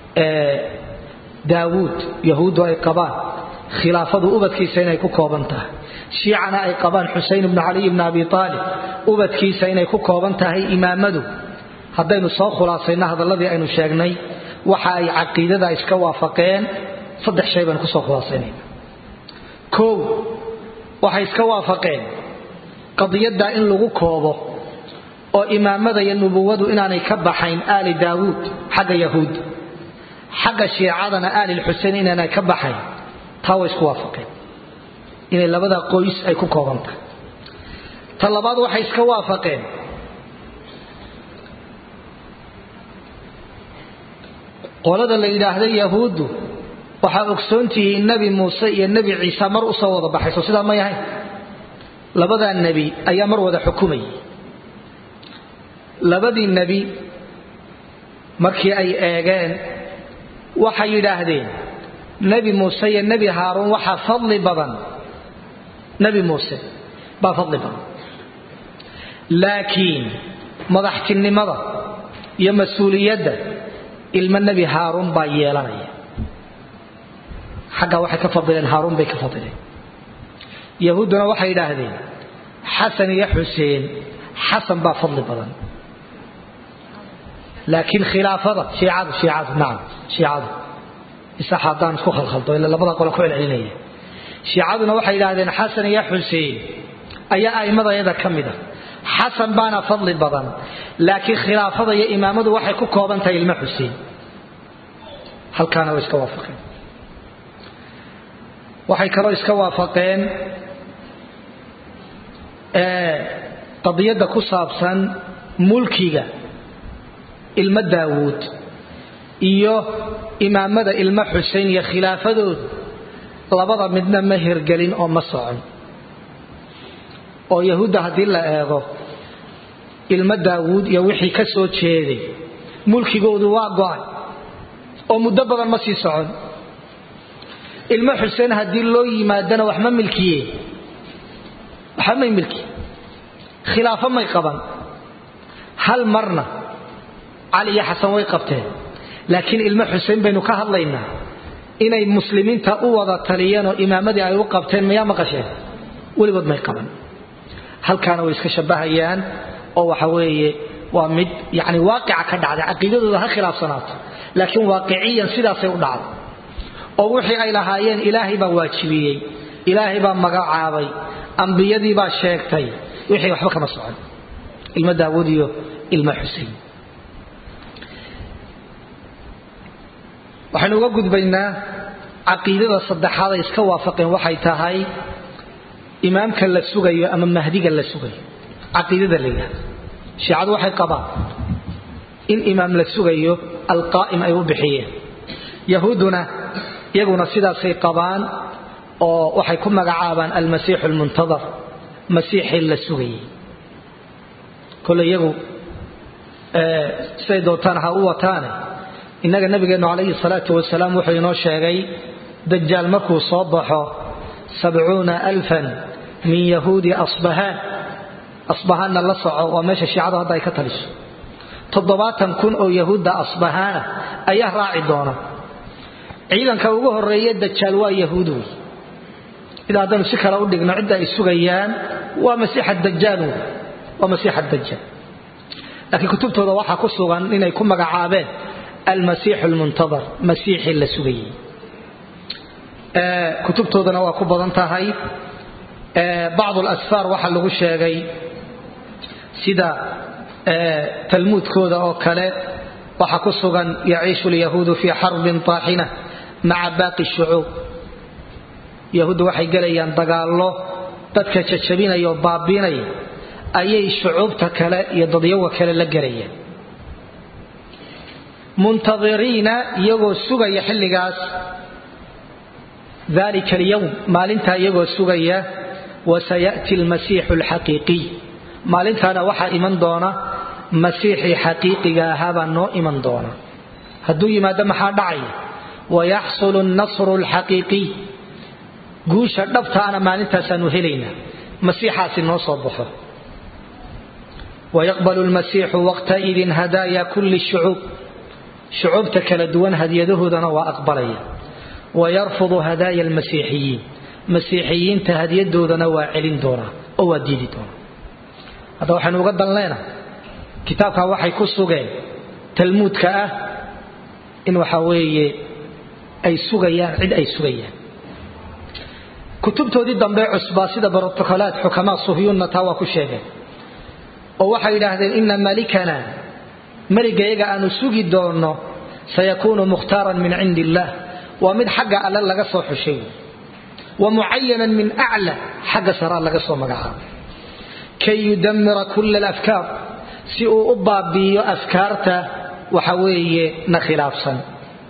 S1: daawuud yahuuddu ay qabaan khilaafadu ubadkiisa inay ku kooban tahay shiicana ay qabaan xusein ibnu caliy bni abi aalib ubadkiisa inay ku kooban tahay imaamadu haddaynu soo khulaasayno hadalladii aynu sheegnay waxa ay caqiidada iska waafaqeen saddex shay baynu kusoo khulaasaynayna kow waxay iska waafaqeen qadiyadda in lagu koobo oo imaamada iyo nubuwadu inaanay ka baxayn aali daawuud xagga yahuud xagga shiicadana aali lxusein inaanay ka baxayn taa way isku waafaqeen inay labada qoys ay ku kooban tahay ta labaad waxay iska waafaqeen qolada la yidhaahda yahuuddu waxaa ogsoontihiin nebi muuse iyo nebi ciise mar usoo wada baxayso sidaa may ahayn labadaa nebi ayaa mar wada xukumayay labadii nebi markii ay eegeen waxay yidhaahdeen nebi muuse iyo nebi haaruun waxaa fadli badan nebi muuse baa fadli badan laakiin madaxtinimada iyo mas-uuliyadda ilmo nebi haaruun baa yeelanaya xaggaa waxay ka fadileen haaruun bay ka fadileen yahuudduna waxay yidhaahdeen xasan iyo xuseen xasan baa fadli badan laakiin khilaafada shiicadu shiicadu nacam shiicadu isax haddaan isku khalkhaldo ila labada qole ku celcelinaya shiicaduna waxay yidhaahdeen xasan iyo xuseen ayaa a'immadayada ka mid a xasan baana fadli badan laakiin khilaafada iyo imaamadu waxay ku kooban tahay ilmo xuseen halkaana way iska waafaqeen waxay kaloo iska waafaqeen qadiyadda ku saabsan mulkiga ilmo daawuud iyo imaamada ilmo xusein iyo khilaafadooda labada midna ma hirgelin oo ma socon oo yahuudda haddii la eego ilmo daawuud iyo wixii ka soo jeeday mulkigoodu waa go-ay oo muddo badan ma sii socon ilmo xuseen haddii loo yimaadana wax ma milkiye waxba may milkiye khilaafo may qaban hal marna cali iyo xasan way qabteen laakiin ilmo xuseen baynu ka hadlaynaa inay muslimiinta u wada taliyeen oo imaamadii ay u qabteen mayaa maqasheen weligood may qaban halkaana way iska shabahayaan oo waxa weeye waa mid yani waaqica ka dhacday caqiidadooda ha khilaafsanaato laakiin waaqiciyan sidaasay u dhacday oo wixii ay lahaayeen ilaahay baa waajibiyey ilaahay baa magacaabay ambiyadii baa sheegtay wixii waxba kama socon ilmo daawuud iyo ilmo xusein waxaynu uga gudbaynaa caqiidada saddexaad ay iska waafaqeen waxay tahay imaamka la sugayo ama mahdiga la sugayo caqiidada la yidhahdo shiicadu waxay qabaan in imaam la sugayo alqaa'im ay u bixiyeen yahuudduna iyaguna sidaasay qabaan oo waxay ku magacaabaan almasiixu almuntadar masiixii la sugayay kole iyagu siday doontaan ha u wataane innaga nabigeennu calayhi salaatu wasalaam wuxuu inoo sheegay dajaal markuu soo baxo sabcuuna alfan min yahuudi asbahaan asbahaanna la soco waa meesha shiicadu hadda ay ka taliso toddobaatan kun oo yahuudda asbahaana ayaa raaci doona ciidanka ugu horeeye dajaal waa yahuud wey ida haddaynu si kale u dhigno cidda ay sugayaan waa masiixa dajaal wey waa masiixa dajaal laakiin kutubtooda waxaa ku sugan inay ku magacaabeen almasiixu almuntadar masiixii la sugayey kutubtoodana waa ku badan tahay bacdu alasfaar waxaa lagu sheegay sida talmuudkooda oo kale waxaa ku sugan yaciishu lyahuudu fii xarbin taaxina maca baaqi shucuub yahuuddu waxay gelayaan dagaallo dadka jajabinaya oo baabiinaya ayay shucuubta kale iyo dadyawa kale la gelayaan muntadiriina iyagoo sugaya xilligaas dalika alyowm maalintaa iyagoo sugaya wasayati almasiixu alxaqiiqiy maalintaana waxaa iman doona masiixii xaqiiqiga ahaabaa noo iman doona hadduu yimaado maxaa dhacaya wayaxsulu nasru alxaqiiqiy guusha dhabtaana maalintaasaanu helaynaa masiixaasi noo soo baxo wayaqbalu lmasiixu waqtaidin hadaaya kulli shucuub shucuubta kala duwan hadyadahoodana waa aqbalaya wayarfudu hadaaya almasiixiyiin masiixiyiinta hadyadoodana waa celin doonaa oo waa diidi doonaa hadda waxaynu uga danleena kitaabkaa waxay ku sugeen talmuudka ah in waxa weeye ay sugayaan cid ay sugayaan kutubtoodii dambe cusbaa sida brotokolaat xukamaa suhyuunna taa waa ku sheegeen oo waxay yidhaahdeen ina malikana meligayaga aanu sugi doonno sayakuunu mukhtaaran min cindi illaah waa mid xagga alle laga soo xushay wa mucayanan min acla xagga saraa laga soo magacaabay kay yudamira kula alafkaar si uu u baabi'iyo afkaarta waxa weeye na khilaafsan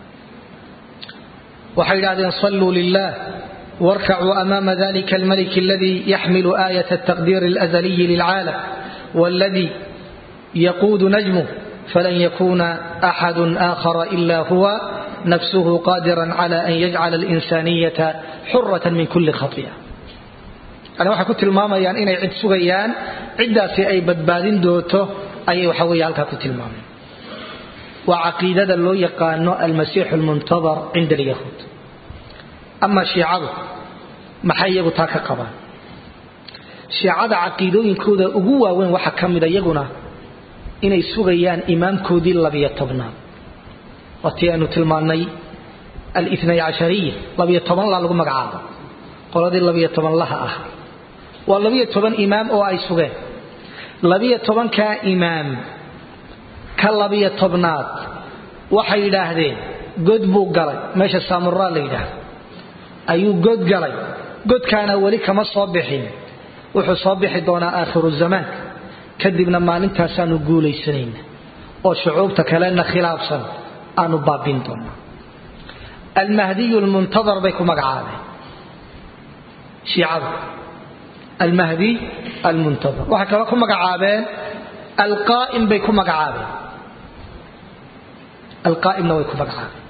S1: waxay yidhahdeen salluu lilah warkacuu amaama dalika almalik aladii yaxmilu aayat altaqdiir alazaliyi lilcaalam waladii yaquudu najmuh falan yakuna axadu aakhara ila huwa nafsuhu qaadiran cala an yajcala alinsaaniyata xuratan min kuli khaطi'a yani waxay ku tilmaamayaan inay cid sugayaan ciddaasi ay badbaadin doonto ayay waxa weeye halkaa ku tilmaameen waa caqiidada loo yaqaano almasiixu almuntadar cinda alyahuud ama shiicadu maxay iyagu taa ka qabaan shiicada caqiidooyinkooda ugu waaweyn waxaa ka mida iyaguna inay sugayaan imaamkoodii labiyo tobnaad waatii aynu tilmaannay alitnay cashariya labiyo tobanla lagu magacaabo qoladii labiyo tobanlaha ah waa labiyo toban imaam oo ay sugeen labiyo tobankaa imaam ka labiyo tobnaad waxay yidhaahdeen god buu galay meesha saamuraa la yidhaahdo ayuu god galay godkaana weli kama soo bixin wuxuu soo bixi doonaa aakhiru zamaanka kadibna maalintaasaanu guulaysanayna oo shucuubta kalena khilaafsan aanu baabin doonaa almahdiyu lmuntadar bay ku magacaabeen shiicadu almahdiy almuntadar waxay kaloo ku magacaabeen alqaa'im bay ku magacaabeen alqaa'imna way ku magacaabeen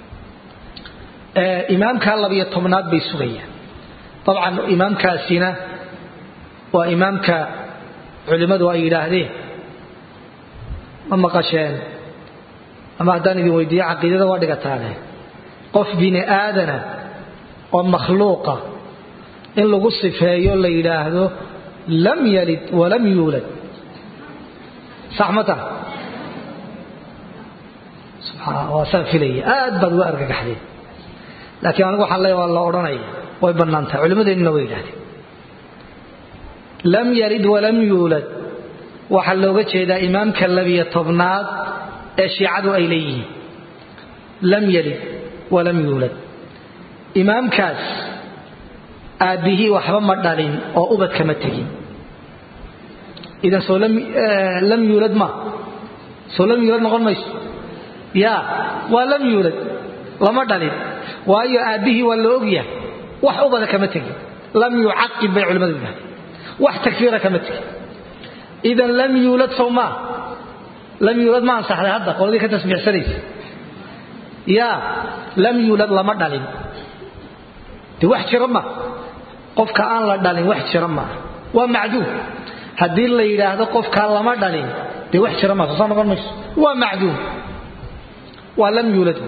S1: imaamka labiyo tobnaad bay sugayaan dabcan imaamkaasina waa imaamka culimmadu ay yidhaahdeen ma maqasheen ama haddaan idin weydiiyo caqiidada waa dhigataane qof bini aadana oo makhluuqa in lagu sifeeyo la yidhaahdo lam yalid walam yuulad sax ma taha waa saan filaya aad baad uga argagaxdeen laakiin anigu waxaan leeya waa la odhanaya way bannaan tahay culimmadeennuna way yidhahdeen lam yalid walam yuulad waxaa looga jeedaa imaamka labiyo tobnaad ee shiicadu ay leeyihiin lam yalid walam yuulad imaamkaas aabbihii waxba ma dhalin oo ubad kama tegin idan soo lam yuulad ma soo lam yuulad noqon mayso ya waa lam yuulad lama dhalin waayo aabbihii waa la ogyahay wax ubada kama tegin lam yucaqib bay culimmadu yidhahdeen wax takfiira kama tegin idan lam yuulad sow maa lam yuulad ma ansaxday hadda qoladii ka tasbiixsanaysa ya lam yuulad lama dhalin de wax jira ma qofka aan la dhalin wax jira maaha waa macduum haddii la yidhaahdo qofkaa lama dhalin dee wax jira maa soo soo noqon mayso waa macduum waa lam yuulad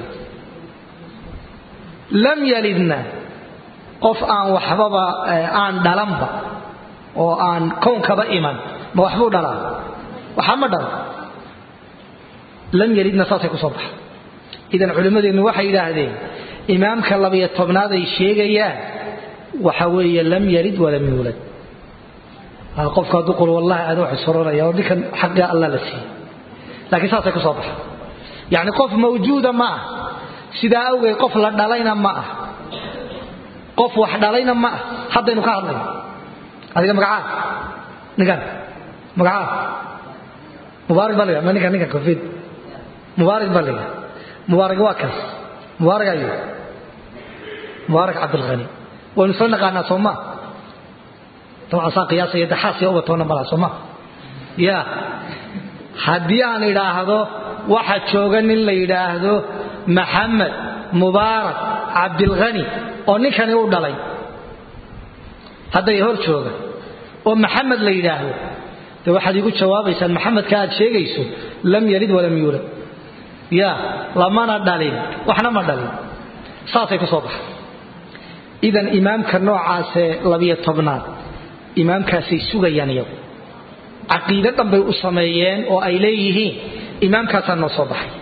S1: lam yalidna qof aan waxbaba aan dhalanba oo aan kownkaba iman ma waxbuu dhalaa waxa ma dhalo lam yalidna saasay kusoo baxa idan culimmadeennu waxay yidhaahdeen imaamka labiyo tobnaad ay sheegayaan waxa weeye lam yalid walam yuulad qofka hadduu qul wallahi aada wax isoranaya oo ninkan xaqia alla la siiyey laakiin saasay kusoo baxa yacni qof mawjuuda ma ah sidaa awgeed qof la dhalayna ma ah qof wax dhalayna ma ah haddaynu ka hadlayno adiga magacaa ninkan magacaa mubaarak baa laga ma ninkan ninkan koofid mubaarak baa laga mubaarak waa kaas mubaarak ayu mubaarak cabdilkhani waynu soo naqaanaa soo maa dabcan saa qiyaasaya daxaasiya ubatoona malaa soo maa ya haddii aan idhaahdo waxa jooga nin la yidhaahdo maxamed mubaarak cabdilkhani oo ninkani u dhalay hadday hor jooga oo maxamed la yidhaahdo de waxaad igu jawaabaysaan maxamedka aad sheegayso lam yalid walam yuulad ya lamana dhalin waxna ma dhalin saasay ku soo baxay idan imaamka noocaasee labiyo tobnaad imaamkaasay sugayaan iyagu caqiide dhan bay u sameeyeen oo ay leeyihiin imaamkaasaa noo soo baxay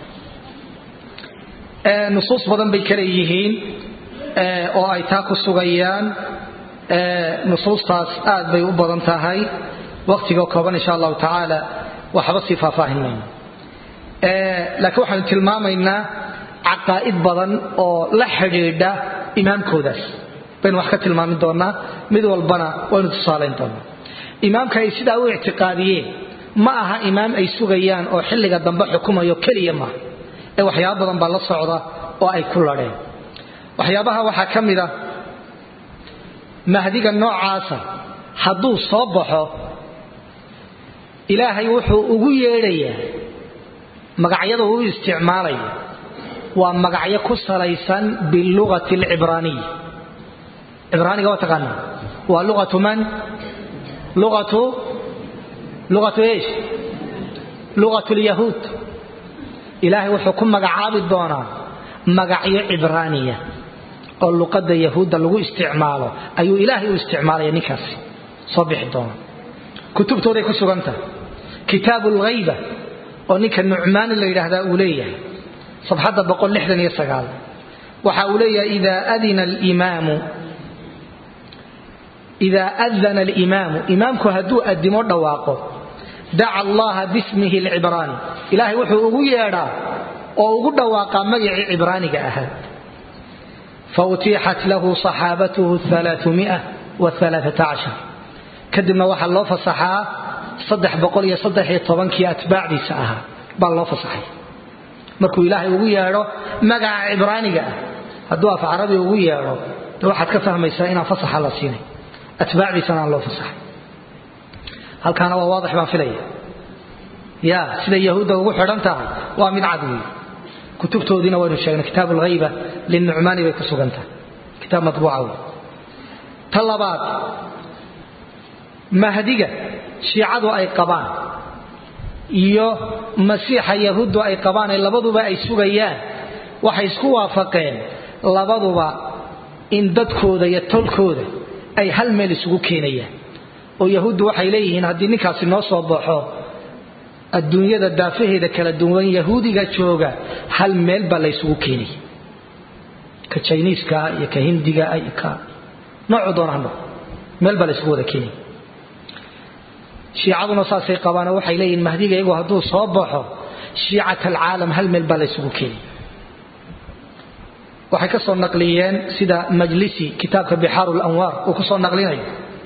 S1: nusuus badan bay kale yihiin oo ay taa ku sugayaan nusuustaas aad bay u badan tahay waqtiga kooban insha allahu tacaala waxba sii faahfaahin mayno laakiin waxaanu tilmaamaynaa caqaa'id badan oo la xidhiidha imaamkoodaas baynu wax ka tilmaami doonaa mid walbana waynu tusaalayn doonaa imaamka ay sidaa u ictiqaadiyeen ma aha imaam ay sugayaan oo xilliga dambe xukumayo keliya maaha ee waxyaaba badan baa la socda oo ay ku ladheen waxyaabaha waxaa ka mid a mahdiga noocaasa hadduu soo baxo ilaahay wuxuu ugu yeedhayaa magacyada uu isticmaalaya waa magacyo ku salaysan bilugati alcibraaniya cibraaniga waa taqaanaa waa luqatu man luqatu luqatu eesh luqatu lyahuud ilaahay wuxuu ku magacaabi doonaa magacyo cibraaniya oo luqadda yahuudda lagu isticmaalo ayuu ilaahay u isticmaalaya ninkaasi soo bixi doona kutubtooday ku sugantahay kitaabu lghayba oo ninka nucmaani la yidhaahdaa uu leeyahay sabxadda waxa uu leeyahay idaa adina alimaamu idaa adana alimaamu imaamku hadduu addimo dhawaaqo daca allaha bismihi alcibraani ilaahay wuxuu ugu yeedhaa oo ugu dhawaaqaa magacii cibraaniga ahaa fautixat lahu saxaabatuhu kadibna waxaa loo fasaxaa saddex boqol iyo saddex iyo tobankii atbaacdiisa ahaa baa loo fasaxay markuu ilaahay ugu yeedho magaca cibraaniga ah hadduu af carabi ugu yeedho de waxaad ka fahmaysaa inaan fasaxa la siinay atbaacdiisana aan loo fasaxay halkaana waa waadix baan filaya ya siday yahuudda ugu xidhan tahay waa mid cad wey kutubtoodiina waynu sheegnay kitaab alghayba linucmaani bay ku sugan tahay kitaab matbuuca wey ta labaad mahdiga shiicadu ay qabaan iyo masiixa yahuuddu ay qabaan ee labaduba ay sugayaan waxay isku waafaqeen labaduba in dadkooda iyo tolkooda ay hal meel isugu keenayaan oo yahuuddu waxay leeyihiin haddii ninkaasi noo soo baxo adduunyada daafaheeda kala duwan yahuudiga jooga hal meel baa la ysugu keenaya ka jiniiska iyo ka hindiga ka noocu doona ha noqo meel baa la ysugu wada keenaya shiicaduna saasay qabaanoo waxay leeyihin mahdiga iyagu hadduu soo baxo shiicat alcaalam hal meel baa la ysugu keenaya waxay ka soo naqliyeen sida majlisi kitaabka bixaaru lanwaar uu ku soo naqlinayo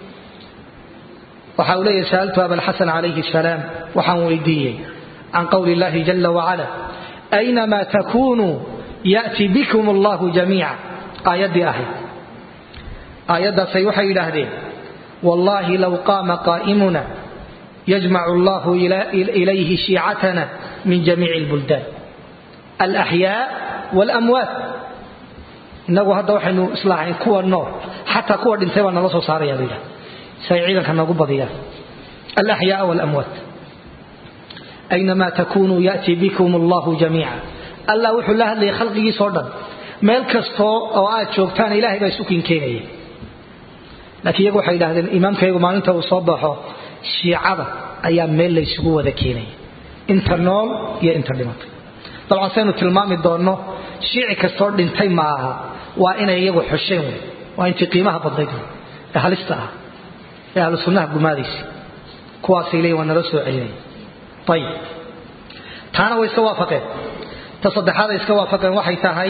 S1: waxa uu leeyahy sa'altu abalxasan calayhi salaam waxaan weydiiyey can qowli illahi jala wacala aynamaa takunuu ya'ti bikum allahu jamiica aayaddii ahayd aayaddaasay waxay yidhaahdeen wallahi low qaama qaa'imuna yajmacu allahu ilayhi shiicatana min jamiici lbuldaan alaxyaa walamwaat inagu hadda waxaynu islaahayn kuwa nool xataa kuwa dhintay baa nala soo saaraya ba yidhahda si ay ciidanka noogu badiyaan alaxyaa walamwaat aynamaa takunuu ya'ti bikum allahu jamiica allah wuxuu la hadlayay khalqigiisoo dhan meel kastoo oo aad joogtaan ilahay baa isu kinkeenaya laakiin iyagu waxay yidhahdeen imaamkaygu maalinta uu soo baxo shiicada ayaa meel laysugu wada keenaya inta nool iyo inta dhimatay dabcan saynu tilmaami doonno shiici kastoo dhintay ma aha waa inay iyagu xosheen wey waa intii qiimaha badnayd wey ee halista ah ee ahlu sunnaha gumaadaysa kuwaasay leeyiin waa nala soo celinaya ayib taana way iska waafaqeen ta saddexaad ay iska waafaqeen waxay tahay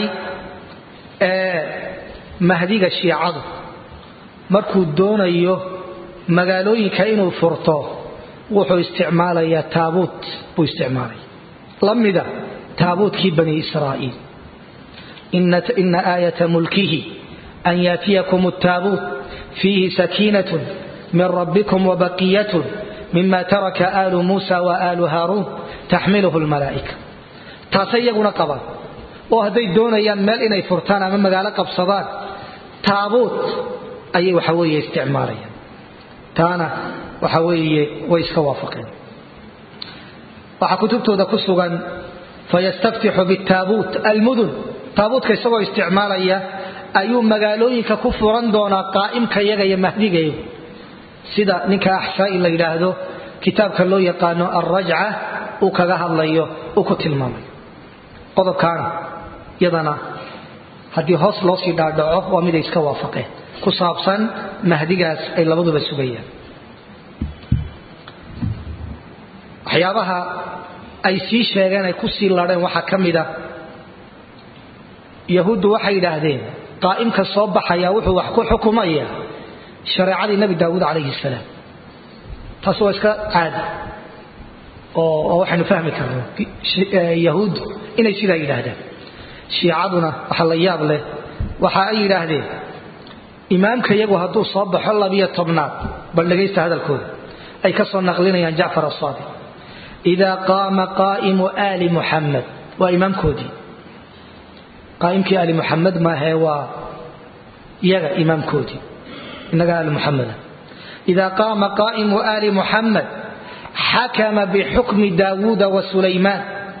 S1: mahdiga shiicadu markuu doonayo magaalooyinka inuu furto wuxuu isticmaalayaa taabuut buu isticmaalaya la mida taabuutkii bani israa'iil ina aayata mulkihi an yaatiyakum altaabuut fiihi sakiinatun min rabbikum wabaqiyatun mima taraka aalu muusa wa aalu haaruun taxmiluhu lmalaa'ika taasay iyaguna qabaan oo hadday doonayaan meel inay furtaan ama magaalo qabsadaan taabuut ayay waxa weeye isticmaalayaan taana waxa weeye way iska waafaqeen waxaa kutubtooda ku sugan fayastaftixu bitaabuut almudun taabuutka isagoo isticmaalaya ayuu magaalooyinka ku furan doonaa qaa'imka yaga iyo mahdigayagu sida ninka axsaa'i la yidhaahdo kitaabka loo yaqaano alrajca uu kaga hadlayo uu ku tilmaamayo qodobkaana yadana haddii hoos loo sii dhaadhaco waa miday iska waafaqeen ku saabsan mahdigaas ay labaduba sugayaan waxyaabaha ay sii sheegeen ay ku sii ladheen waxaa ka mida yahuuddu waxay yidhaahdeen qaa'imka soo baxaya wuxuu wax ku xukumaya shareecadii nebi daawuud calayhi salaam taas waa iska caadi oo waxaynu fahmi karno yahuuddu inay sidaa yidhaahdaan shiicaduna waxa la yaab leh waxa ay yidhaahdeen imaamka iyagu hadduu soo baxo labiyo tobnaad bal dhegaysta hadalkooda ay ka soo naqlinayaan jacfar asaadiq idaa qaama qaa'imu aali muxamed waa imaamkoodii qaa'imkii aali muxamed maahee waa iyaga imaamkoodii innaga aali muxameda idaa qaama qaa'imu aali muxamed xakama bixukmi daawuuda wa sulaymaan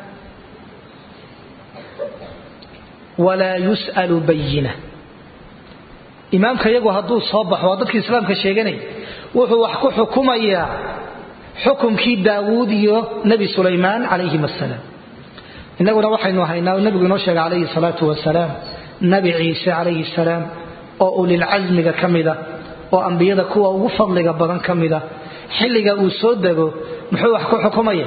S1: walaa yus'alu bayina imaamka iyagu hadduu soo baxo waa dadkii islaamka sheeganaya wuxuu wax ku xukumayaa xukumkii daawuud iyo nebi sulaymaan calayhim asalaam innaguna waxaynu haynaa nebigu inoo sheegay calayhi salaatu wasalaam nebi ciise calayhi salaam oo ulilcasmiga ka mida oo ambiyada kuwa ugu fadliga badan ka mida xilliga uu soo dego muxuu wax ku xukumaya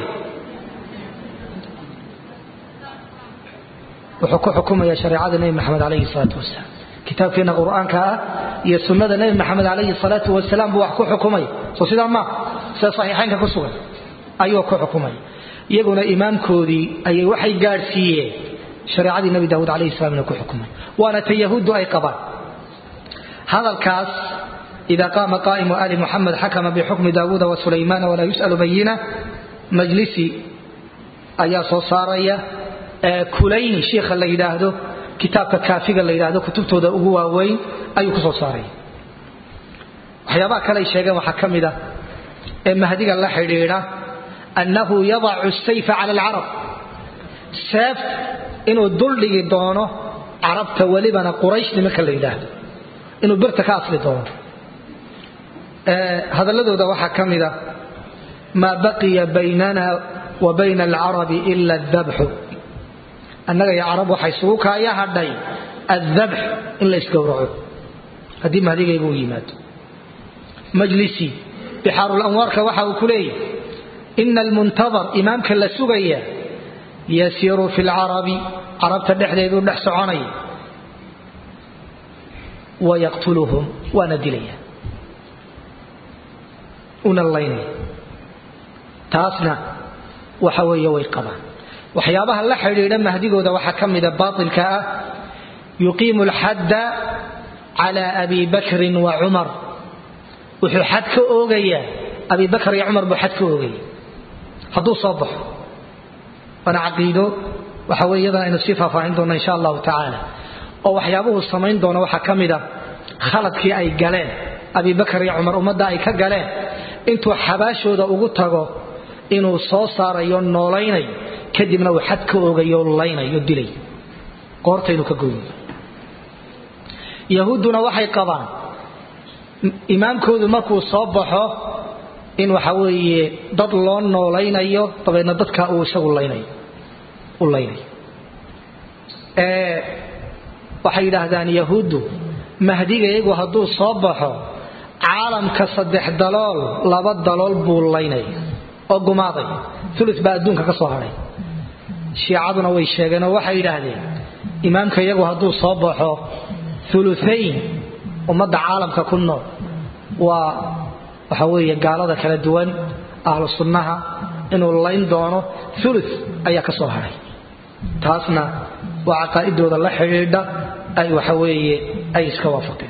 S1: wuxuu ku xukumaya shareecada nebi maxamed calayhi salaatu wasalaam kitaabkeena qur-aanka ah iyo sunnada nebi maxamed calayhi salaatu wasalaam buu wax ku xukumaya soo sidaa maa sida saxiixaynka ku sugan ayuu ku xukumay iyaguna imaamkoodii ayay waxay gaadhsiiyeen shareecadii nabi daawuud calayhi salam inuu ku xukumay waana ta yahuuddu ay qabaan hadalkaas ida qaama qaa'imu ali muxamed xakama bixukmi daawuuda wa sulaymaana walaa yus'alu bayina majlisi ayaa soo saaraya kulayni shiikha la yidhaahdo kitaabka kaafiga la yidhaahdo kutubtooda ugu waaweyn ayuu ku soo saaraya waxyaabaha kale ay sheegeen waxaa ka mid ah ee mahdiga la xidhiidha annahu yadacu sayfa cala alcarab seef inuu duldhigi doono carabta welibana quraysh nimanka la yidhaahdo inuu birta ka asli doono hadalladooda waxaa ka mid a maa baqiya baynana wa bayna alcarabi ila adabxu annaga iyo carab waxaa isugu kaaya hadhay addabx in la isgowraco haddii mahdigayga u yimaado majlisi bixaarulanwaarka waxa uu ku leeyahy ina almuntadar imaamka la sugaya yasiiru fi lcarabi carabta dhexdeeduu dhex soconaya wayaqtuluhum waana dilaya una laynaya taasna waxa weeye way qabaan waxyaabaha la xidhiidha mahdigooda waxaa ka mida baatilka ah yuqiimu alxadda cala abi bakrin wa cumar wuxuu xad ka oogayaa abi bakr iyo cumar buu xad ka oogaya hadduu soo baxo waana caqiido waxa weye iyadana aynu sii faahfaahin doonno insha allahu tacaala oo waxyaabuhu samayn doono waxaa ka mid a khaladkii ay galeen abi bakar iyo cumar ummadda ay ka galeen intuu xabaashooda ugu tago inuu soo saarayo noolaynayo kadibna uu xad ka oogayo laynayo dilay qoortaynu ka goynayo yahuudduna waxay qabaan imaamkoodu markuu soo baxo in waxa weeye dad loo noolaynayo dabeedna dadka uu isagu laynayo u laynayo waxay yidhaahdaan yahuuddu mahdiga iyagu hadduu soo baxo caalamka saddex dalool laba dalool buu laynaya oo gumaaday ulu baa adduunka ka soo hadhay shiicaduna way sheegeenoo waxay yidhaahdeen imaamka iyagu hadduu soo baxo uluayn ummadda caalamka ku nool waa waxa weeye gaalada kala duwan ahlu sunnaha inuu layn doono ulu ayaa ka soo hadhay taasna waa caqaa'idooda la xidhiidha ay waxa weeye ay iska waafaqeen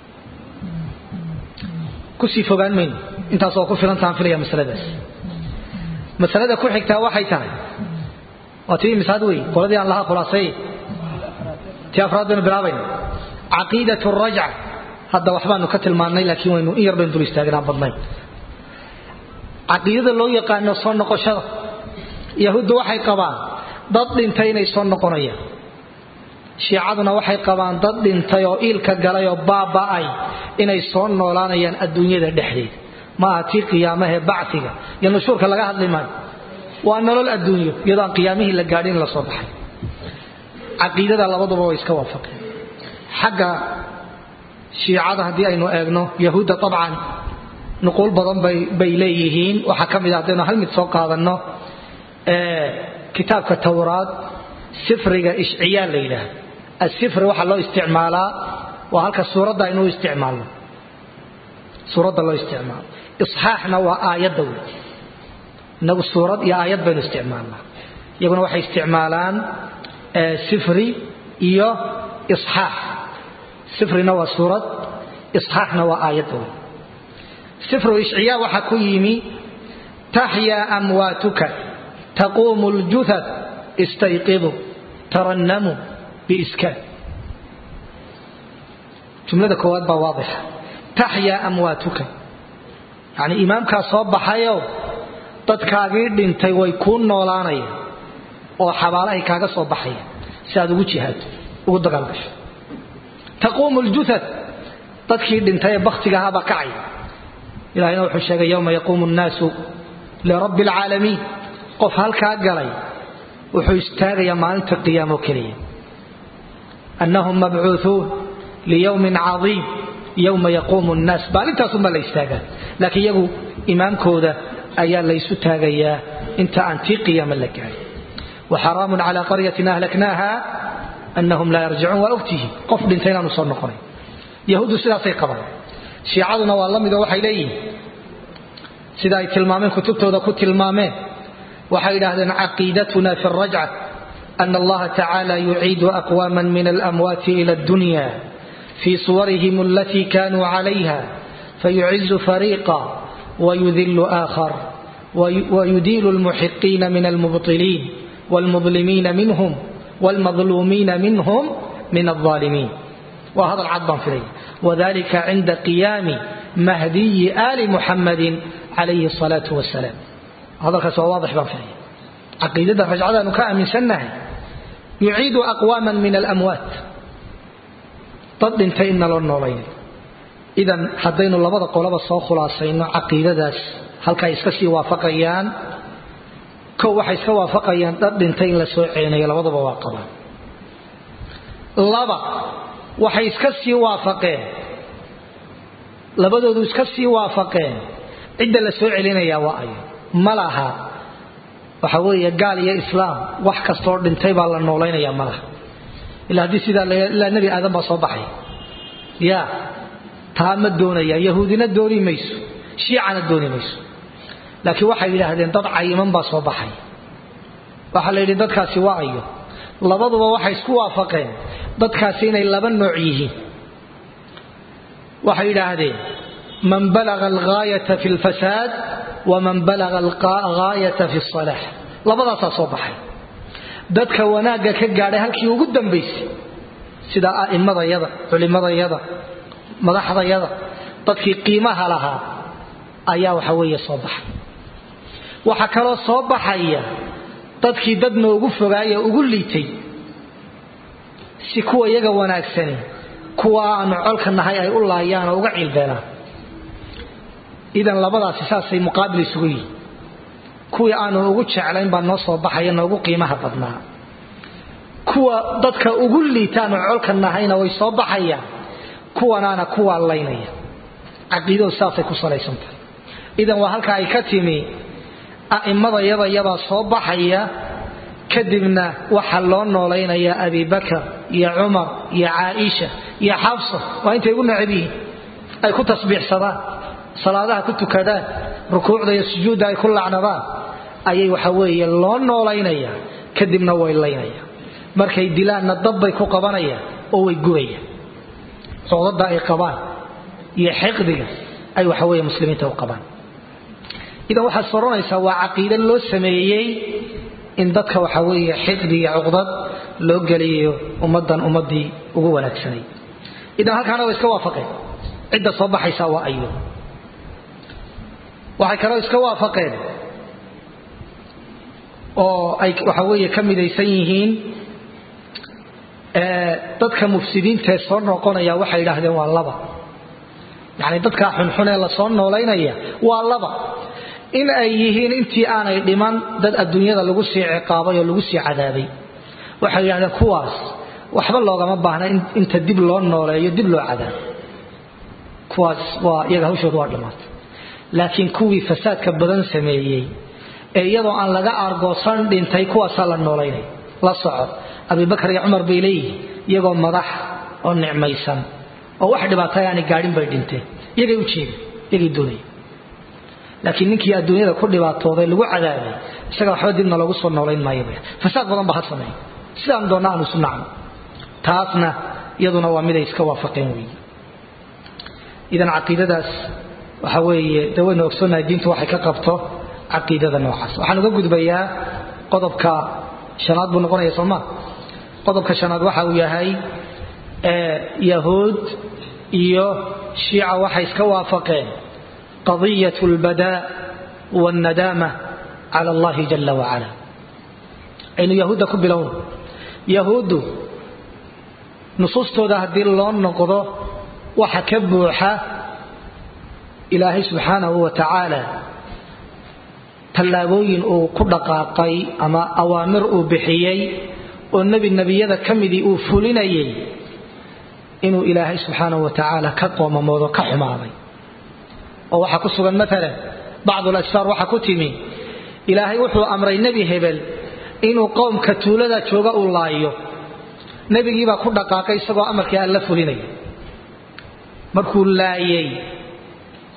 S1: kusii fogaan mayno intaas oo ku filantahaan filaya masaladaas masalada ku xigtaa waxay tahay waa tii misaad wey qoladii aan lahaa khulaasay tii afraad baynu bilaabayna caqiidat rajca hadda waxbaanu ka tilmaannay laakiin waynu in yar baynu dul istaagnaan badnayn caqiidada loo yaqaano soo noqoshada yahuuddu waxay qabaan dad dhintay inay soo noqonayaan shiicaduna waxay qabaan dad dhintay oo iilka galay oo baaba'ay inay soo noolaanayaan adduunyada dhexdeeda ma aha tii qiyaamahee bacfiga iyo nushuurka laga hadli maayo waa nolol adduunyo iyadoo aan qiyaamihii la gaadhin in la soo baxay caqiidada labaduba way iska waafaqeen xagga shiicada haddii aynu eegno yahuudda abcan nuquul badan bay leeyihiin waxaa ka mid a haddaynu hal mid soo qaadanno kitaabka towraad sifriga ishciyaa la yidhaahdo asifri waxaa loo isticmaalaa waa halka suuradda aynu isticmaalno suuradda loo isticmaalo isxaaxna waa aayadda wey inagu suurad iyo aayad baynu isticmaalnaa iyaguna waxay isticmaalaan sifri iyo isxaax sifrina waa suurad isxaaxna waa aayadda wey sifru ishciyaa waxaa ku yimi taxyaa amwaatuka taquumu ljuhad istayqidu tarannamu biiskaan jumlada koowaad baa waadixa taxyaa amwaatuka yacni imaamkaa soo baxayow dadkaagii dhintay way kuu noolaanayaan oo xabaalahay kaaga soo baxaya si aad ugu jihaado ugu dagaalgasho taquumu ljuhad dadkii dhintay ee bakhtiga ahaabaa kacaya ilahina wuxuu sheegay yowma yaquumu nnaasu lirabbi alcaalamiin qof halkaa galay wuxuu istaagayaa maalinta qiyaamo keliya annahum mabcuuuun liyowmin caiim yowma yaquumu nnaas maalintaasunbaa la istaagaa laakiin iyagu imaamkooda ayaa laysu taagayaa inta aan tii qiyaama la gaarin waxaraamun calaa qaryatin ahlaknaaha annahum laa yarjicuun waa ogtihi qof dhintay inaanu soo noqonay yahuuddu sidaasay qabaan shiicaduna waa la midoo waxay leeyihin sida ay tilmaameen kutubtooda ku tilmaameen waxay yidhaahdeen caqiidatuna fi rajca أن الله تعالى يعيد أقواما من الأموات إلى الدنيا في صورهم التي كانوا عليها فيعز فريقا ويذل آخر ويديل المحقين من المبطلين والمظلمين منهم والمظلومين منهم من الظالمين وهذا العضبان فيه وذلك عند قيام مهدي آل محمد عليه الصلاة والسلام هذا الكسوة واضح بان فيه عقيدة رجعة نكاء من سنه يعيد أقواما من الأموات ضد انتين لو نولين إذا حدين لبدا قولبا سو خلاصينو عقيدadaas halka iska sii waafaqayaan ko waxay iska waafaqayaan dad dhintay in la soo celinay labadaba waa qabaan laba waxay iska sii waafaqeen labadoodu iska sii waafaqeen cidda la soo celinaya waa ayo malaha waxa weeye gaal iyo islaam wax kastoo dhintay baa la noolaynaya malaha ilaa haddii sidaa ilaa nebi aadan baa soo baxay ya taa ma doonaya yahuudina dooni mayso shiicana dooni mayso laakiin waxay yidhaahdeen dad cayiman baa soo baxay waxaa la yidhi dadkaasi waa ayo labaduba waxay isku waafaqeen dadkaasi inay laba nooc yihiin waxay yidhaahdeen man balaga algaayata fi lfasaad waman balaga algaayata fi salaax labadaasaa soo baxay dadka wanaagga ka gaadhay halkii ugu dambaysay sida a'immadayada culimmadayada madaxdayada dadkii qiimaha lahaa ayaa waxa weeye soo baxay waxaa kaloo soo baxaya dadkii dad noogu fogaaya ugu liitay si kuwa iyaga wanaagsani kuwa aanu colka nahay ay u laayaan oo uga ciilbeelaan idan labadaasi saasay muqaabil isugu yihin kuwii aanu ugu jeclayn baa noo soo baxaya noogu qiimaha badnaa kuwa dadka ugu liitaanu colka nahayna way soo baxayaan kuwanaana kuwaa laynaya caqiidadu saasay ku salaysan tahay idan waa halka ay ka timi a'immada yadayabaa soo baxaya kadibna waxaa loo noolaynayaa abibakar iyo cumar iyo caaisha iyo xafsa waa intay ugu necab yihiin ay ku tasbiixsadaan salaadaha ku tukadaan rukuucda iyo sujuudda ay ku lacnadaan ayay waxa weeye loo noolaynaya kadibna way laynaya markay dilaanna dabbay ku qabanayaan oo way gubayaan codada ay qabaan iyo xiqdiga ay waxa weeye muslimiinta u qabaan idan waxaad soronaysaa waa caqiide loo sameeyey in dadka waxa weeye xiqdi iyo cuqdad loo geliyo ummaddan ummaddii ugu wanaagsanay idan halkaana way iska waafaqeen cidda soo baxaysa waa ayo waxay kaloo iska waafaqeen oo ay waxa weeye ka midaysan yihiin dadka mufsidiintaee soo noqonaya waxay yidhaahdeen waa laba yacni dadkaa xunxun ee lasoo noolaynaya waa laba in ay yihiin intii aanay dhiman dad adduunyada lagu sii ciqaabay oo lagu sii cadaabay waxay yidhahdeen kuwaas waxba loogama baahna inta dib loo nooleeyo dib loo cadaabo kuwaas waa iyaga hawshooda waa dhammaatay laakiin kuwii fasaadka badan sameeyey ee iyadoo aan laga aargoosan dhintay kuwaasaa la noolaynay la soco abibakar iyo cumar bay leeyihiin iyagoo madax oo nicmaysan oo wax dhibaatay aanay gaadhin bay dhinteen iyagay u jeedeen iyagay doonayeen laakiin ninkii adduunyada ku dhibaatooday lagu cadaabay isaga waxba dibna loogu soo noolayn maayo bay fasaad badan ba ha sameeya sidaan doonna aanu isu nacno taasna iyaduna waa miday iska waafaqeen weeye idan caqiidadaas waxa weeye de waynu ogsoonnahay diintu waxay ka qabto caqiidada noocaas waxaan uga gudbayaa qodobka shanaad buu noqonaya sooma qodobka shanaad waxa uu yahay yahuud iyo shiica waxay iska waafaqeen qadiyat lbadaa wاlnadaama cala allahi jala wacala aynu yahuudda ku bilowno yahuuddu nusuustooda haddii loo noqdo waxa ka buuxa ilaahay subxaanahu wa tacaala tallaabooyin uu ku dhaqaaqay ama awaamir uu bixiyey oo nebi nebiyada ka midii uu fulinayay inuu ilaahay subxaanahu wa tacaala ka qoomamoodo ka xumaaday oo waxaa ku sugan maalan bacdu lashfaar waxaa ku timi ilaahay wuxuu amray nebi hebel inuu qowmka tuulada jooga uu laayo nebigiibaa ku dhaqaaqay isagoo amarkii alla fulinaya markuu laayay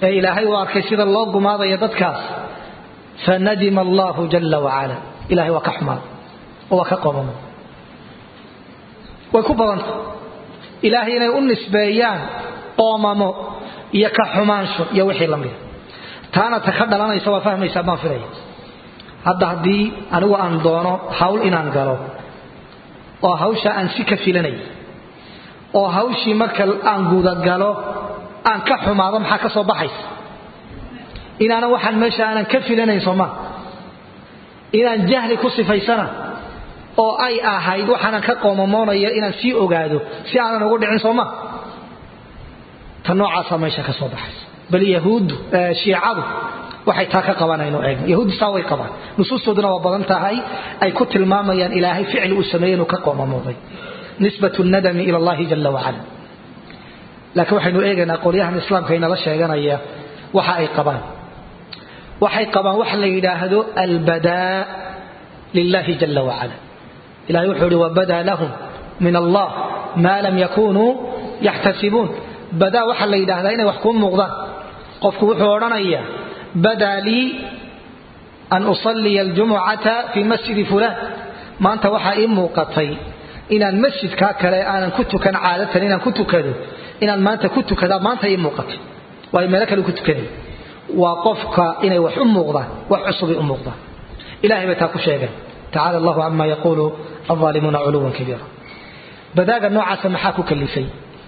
S1: ee ilaahay uu arkay sida loo gumaadaya dadkaas fanadima allahu jala wacala ilahay waa ka xumaada oo waa ka qomamo way ku badanta ilaahay inay u nisbeeyaan qoomamo iyo ka xumaansho iyo wixii la mida taana ta ka dhalanaysa waa fahmaysaa baan filaya hadda haddii anigu aan doono hawl inaan galo oo hawsha aan si ka filanay oo hawshii marka aan gudagalo aan ka xumaado maxaa ka soo baxaysa inaanan waxaan meesha aanan ka filanayn sooma inaan jahli ku sifaysana oo ay ahayd waxaanan ka qoomamoonaya inaan sii ogaado si aanan ugu dhicin sooma ta noocaasa meesha ka soo baxaysa bal yahuuddu shiicadu waxay taa ka qabanayno eegna yahuuddu saa way qabaan nusuustooduna waa badan tahay ay ku tilmaamayaan ilaahay ficli uu sameeyey inuu ka qoomamooday nisbat nadami ila allahi jala wacala laakiin waxaynu eegaynaa qolyahan islaamka inala sheeganaya waxa ay qabaan waxay qabaan wax la yidhaahdo albadaa lilahi jala wacala ilahay wuxuu ihi wabadaa lahum min allah maa lam yakunuu yaxtasibuun badaa waxaa la yidhahdaa inay wax kuu muuqdaan qofku wuxuu odhanayaa badaa lii an usaliya aljumucata fii masjidi fulaan maanta waxaa ii muuqatay inaan masjidkaa kale aanan ku tukan caadatan inaan ku tukado inaan maanta ku tukadaa maanta ii muuqatay waayo meelo kale ku tukanay waa qofka inay wax u muuqdaan wax cusubay u muuqdaan ilahay bay taa ku sheegeen tacala allahu cama yaquulu alظaalimuuna culuwan kabiira badaaga noocaasa maxaa ku kalifay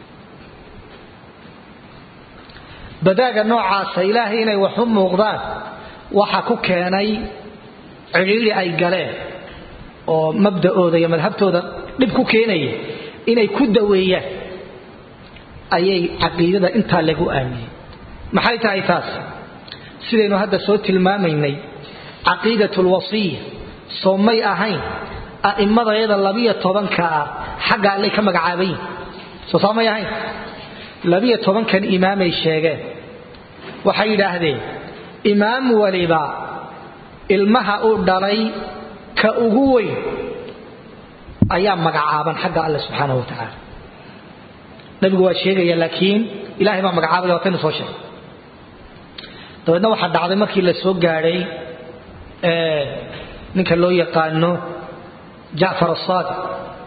S1: badaaga noocaasa ilaahay inay wax u muuqdaan waxa ku keenay cidhiiri ay galeen oo mabda'ooda iyo madhabtooda dhib ku keenaya inay ku daweeyaan ayay caqiidada intaa lagu aaminay maxay tahay taas sidaynu hadda soo tilmaamaynay caqiidat lwasiya soo may ahayn a'immadayada labiyo tobanka ah xagga allay ka magacaaban yihin soo saa may ahayn labiyo tobankan imaamay sheegeen waxay yidhaahdeen imaam waliba ilmaha uu dhalay ka ugu weyn ayaa magacaaban xagga alle subxaanahu wa tacaala nabigu waa sheegaya laakiin ilahay baa magacaabaya wataynu soo sheegay dabeedna waxaa dhacday markii la soo gaadhay ninka loo yaqaano jacfar asaadiq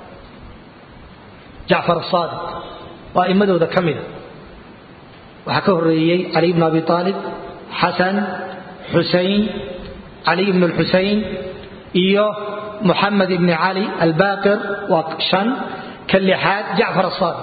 S1: jacfar asaadiq waa imadooda ka mida waxaa ka horeeyey cali bn abi aalib xasan xusayn cali bn lxusayn iyo muxamed ibni cali albaqir waa shan ka lixaad jacfar asaadiq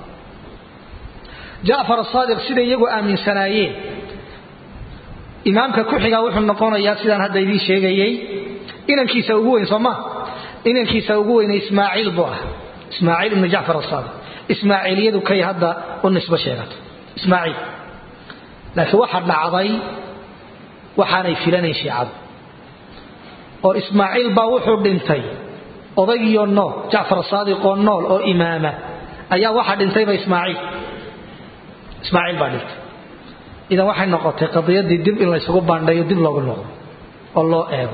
S1: jacfar asaadiq siday iyagu aaminsanaayeen imaamka ku xigaa wuxuu noqonayaa sidaan hadda idiin sheegayey inankiisa ugu weyn sooma inankiisa ugu weyne ismaaciil buu ah ismaaciil ibnu jacfar asaadiq ismaaciiliyadu kay hadda u nisbo sheegato ismaaciil laakiin waxa dhacday waxaanay filanayn shiicadu oo ismaaciil baa wuxuu dhintay odaygiyo nool jacfar saadiqoo nool oo imaama ayaa waxa dhintayba ismaaciil ismaaciil baa dhintay idan waxay noqotay qadiyadii dib in laysugu baandhayo dib loogu noqdo oo loo eego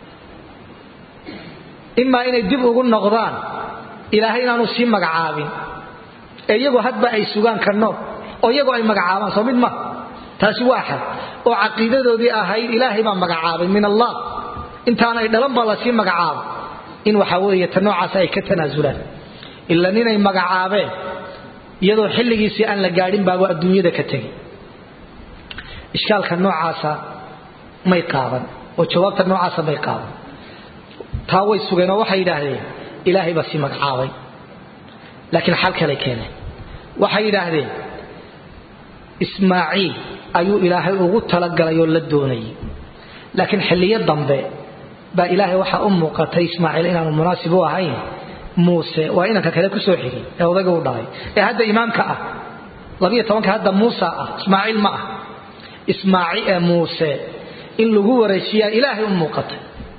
S1: imaa inay dib ugu noqdaan ilaahay inaanu sii magacaabin ee iyagu hadba ay sugaan ka nool oo iyagu ay magacaabaan soo mid ma taasi waa xad oo caqiidadoodii ahayd ilaahay baa magacaabay min allah intaanay dhalan baa lasii magacaabo in waxa weeye ta noocaas ay ka tanaasulaan ila ninay magacaabeen iyadoo xilligiisii aan la gaadhin baaba adduunyada ka tegay ishkaalka noocaasa may qaadan oo jawaabta noocaasa may qaadan taa way sugeen oo waxay yidhaahdeen ilaahay baa sii magacaabay laakiin xal kale keeneen waxay yidhaahdeen ismaaciil ayuu ilaahay ugu talagalay oo la doonayay laakiin xilliyo dambe baa ilaahay waxaa u muuqatay ismaaciil inaanu munaasib u ahayn muuse waa inanka kale kusoo xigay ee odayga u dhalay ee hadda imaamka ah labiyo tobanka hadda muusa ah ismaaciil ma ah ismaaciil ee muuse in lagu wareejiyaa ilaahay u muuqatay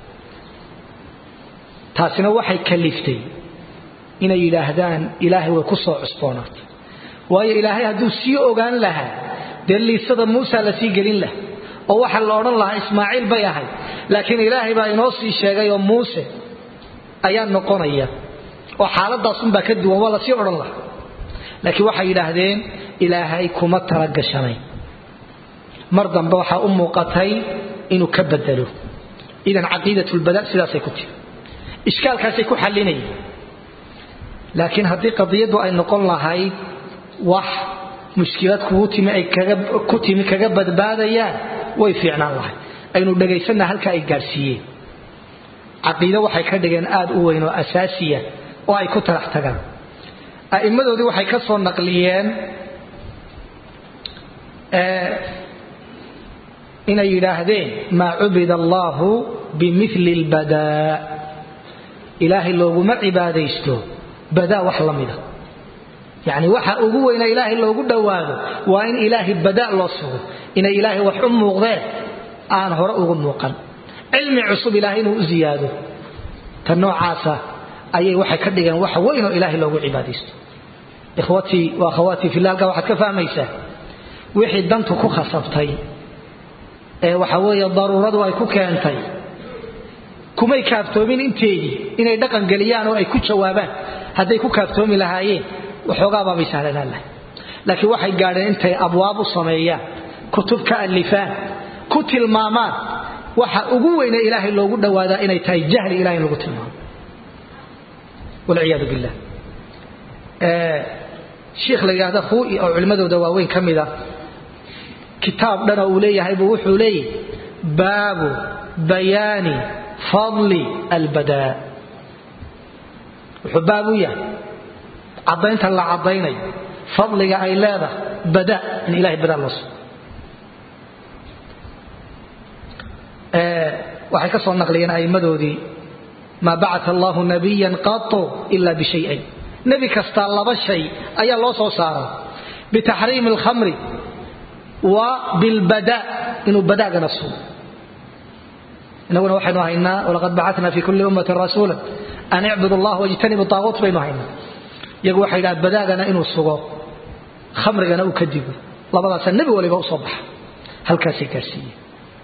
S1: taasina waxay kaliftay inay yidhaahdaan ilaahay way ku soo cusboonaatay waayo ilaahay hadduu sii ogaan lahaa dee liisada muusa la sii gelin laha oo waxaa la odhan lahaa ismaaciil bay ahayd laakiin ilaahay baa inoo sii sheegay oo muuse ayaa noqonaya oo xaaladaasunbaa ka duwan waa lasii odhan lahaa laakiin waxay yidhaahdeen ilaahay kuma talagashanayn mar dambe waxaa u muuqatay inuu ka bedelo idan caqiidatlbada sidaasay ku tiri ishkaalkaasay ku xalinayeen laakiin haddii qadiyaddu ay noqon lahayd wax mushkilad kugu timi ay ku timi kaga badbaadayaan way fiicnaan lahayd aynu dhegaysanna halka ay gaadhsiiyeen caqiido waxay ka dhigeen aad u weyn oo asaasiya oo ay ku talax tagaan a'immadoodii waxay ka soo naqliyeen inay yidhaahdeen maa cubida allaahu bimili lbadaa ilaahay looguma cibaadaysto badaa wax la mida yacni waxa ugu weyna ilaahay loogu dhowaado waa in ilaahay badaa loo sugo inay ilaahay wax u muuqdeen aan hore ugu muuqan cilmi cusub ilaahay inuu u ziyaado ta noocaasa ayay waxay ka dhigeen wax weyn oo ilaahay loogu cibaadaysto ikhwatii wa akhawaatii fillah halkaa waxaad ka fahmaysaa wixii dantu ku khasabtay ee waxa weeye daruuradu ay ku keentay kumay kaaftoomin inteedii inay dhaqan geliyaan oo ay ku jawaabaan hadday ku kaaftoomi lahaayeen waxoogaabaabay sahlanaan lahay laakiin waxay gaadheen intay abwaab u sameeyaan kutub ka alifaan ku tilmaamaan waxa ugu weyne ilaahay loogu dhowaadaa inay tahay jahli ilahay in lagu tilmaamo walciyaadu billah shiikh la yidhahda khuui oo culimmadooda waaweyn ka mida kitaab dhanoo uu leeyahay buu wuxuu leeyahy baabu bayaani fadli albadaa wuxuu baab u yahay caddaynta la caddaynayo fadliga ay leedahay bada in ilahay badaa loo sugo waxay ka soo naqliyeen a'immadoodii maa bacata allahu nabiyan qatu ila bishayayn nebi kastaa laba shay ayaa loo soo saaray bitaxriimi alkhamri wa bilbada inuu badaagana sugo inaguna waxaynu haynaa walaqad bacatna fi kulli ummatin rasuula an icbudu allah wajtanibu taaguut baynu haynaa iyagu waxay yidhaha badaagana inuu sugo khamrigana uu ka digo labadaasa nebi waliba usoo baxa halkaasay gaarsiiyeen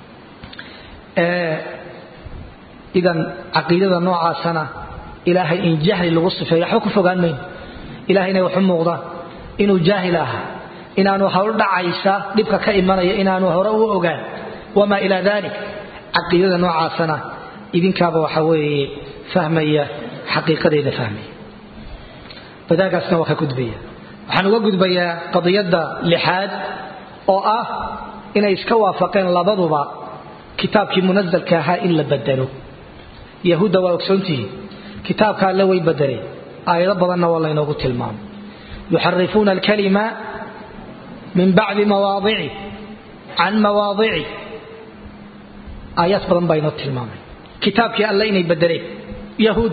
S1: idan caqiidada noocaasana ilaahay in jahli lagu sifeeyo waxba ku fogaan mayno ilahay inay waxu muuqdaan inuu jaahil ahaa inaanu hawl dhacaysa dhibka ka imanaya inaanu hore u ogaan wamaa ilaa dalik caqiidada noocaasana idinkaaba waxa weeye fahmaya xaqiiqadeeda fahmaya badaagaasna waa ka gudbaya waxaan uga gudbayaa qadiyadda lixaad oo ah inay iska waafaqeen labaduba kitaabkii munazalka ahaa in la bedelo yahuudda waa ogsoontihiin kitaabka alle way bedeleen aayado badanna waa laynoogu tilmaamay yuxarifuuna alkalima min bacdi mawaadici can mawaadici aayaad badan baa inoo tilmaamay kitaabkii alle inay bedeleen yahuud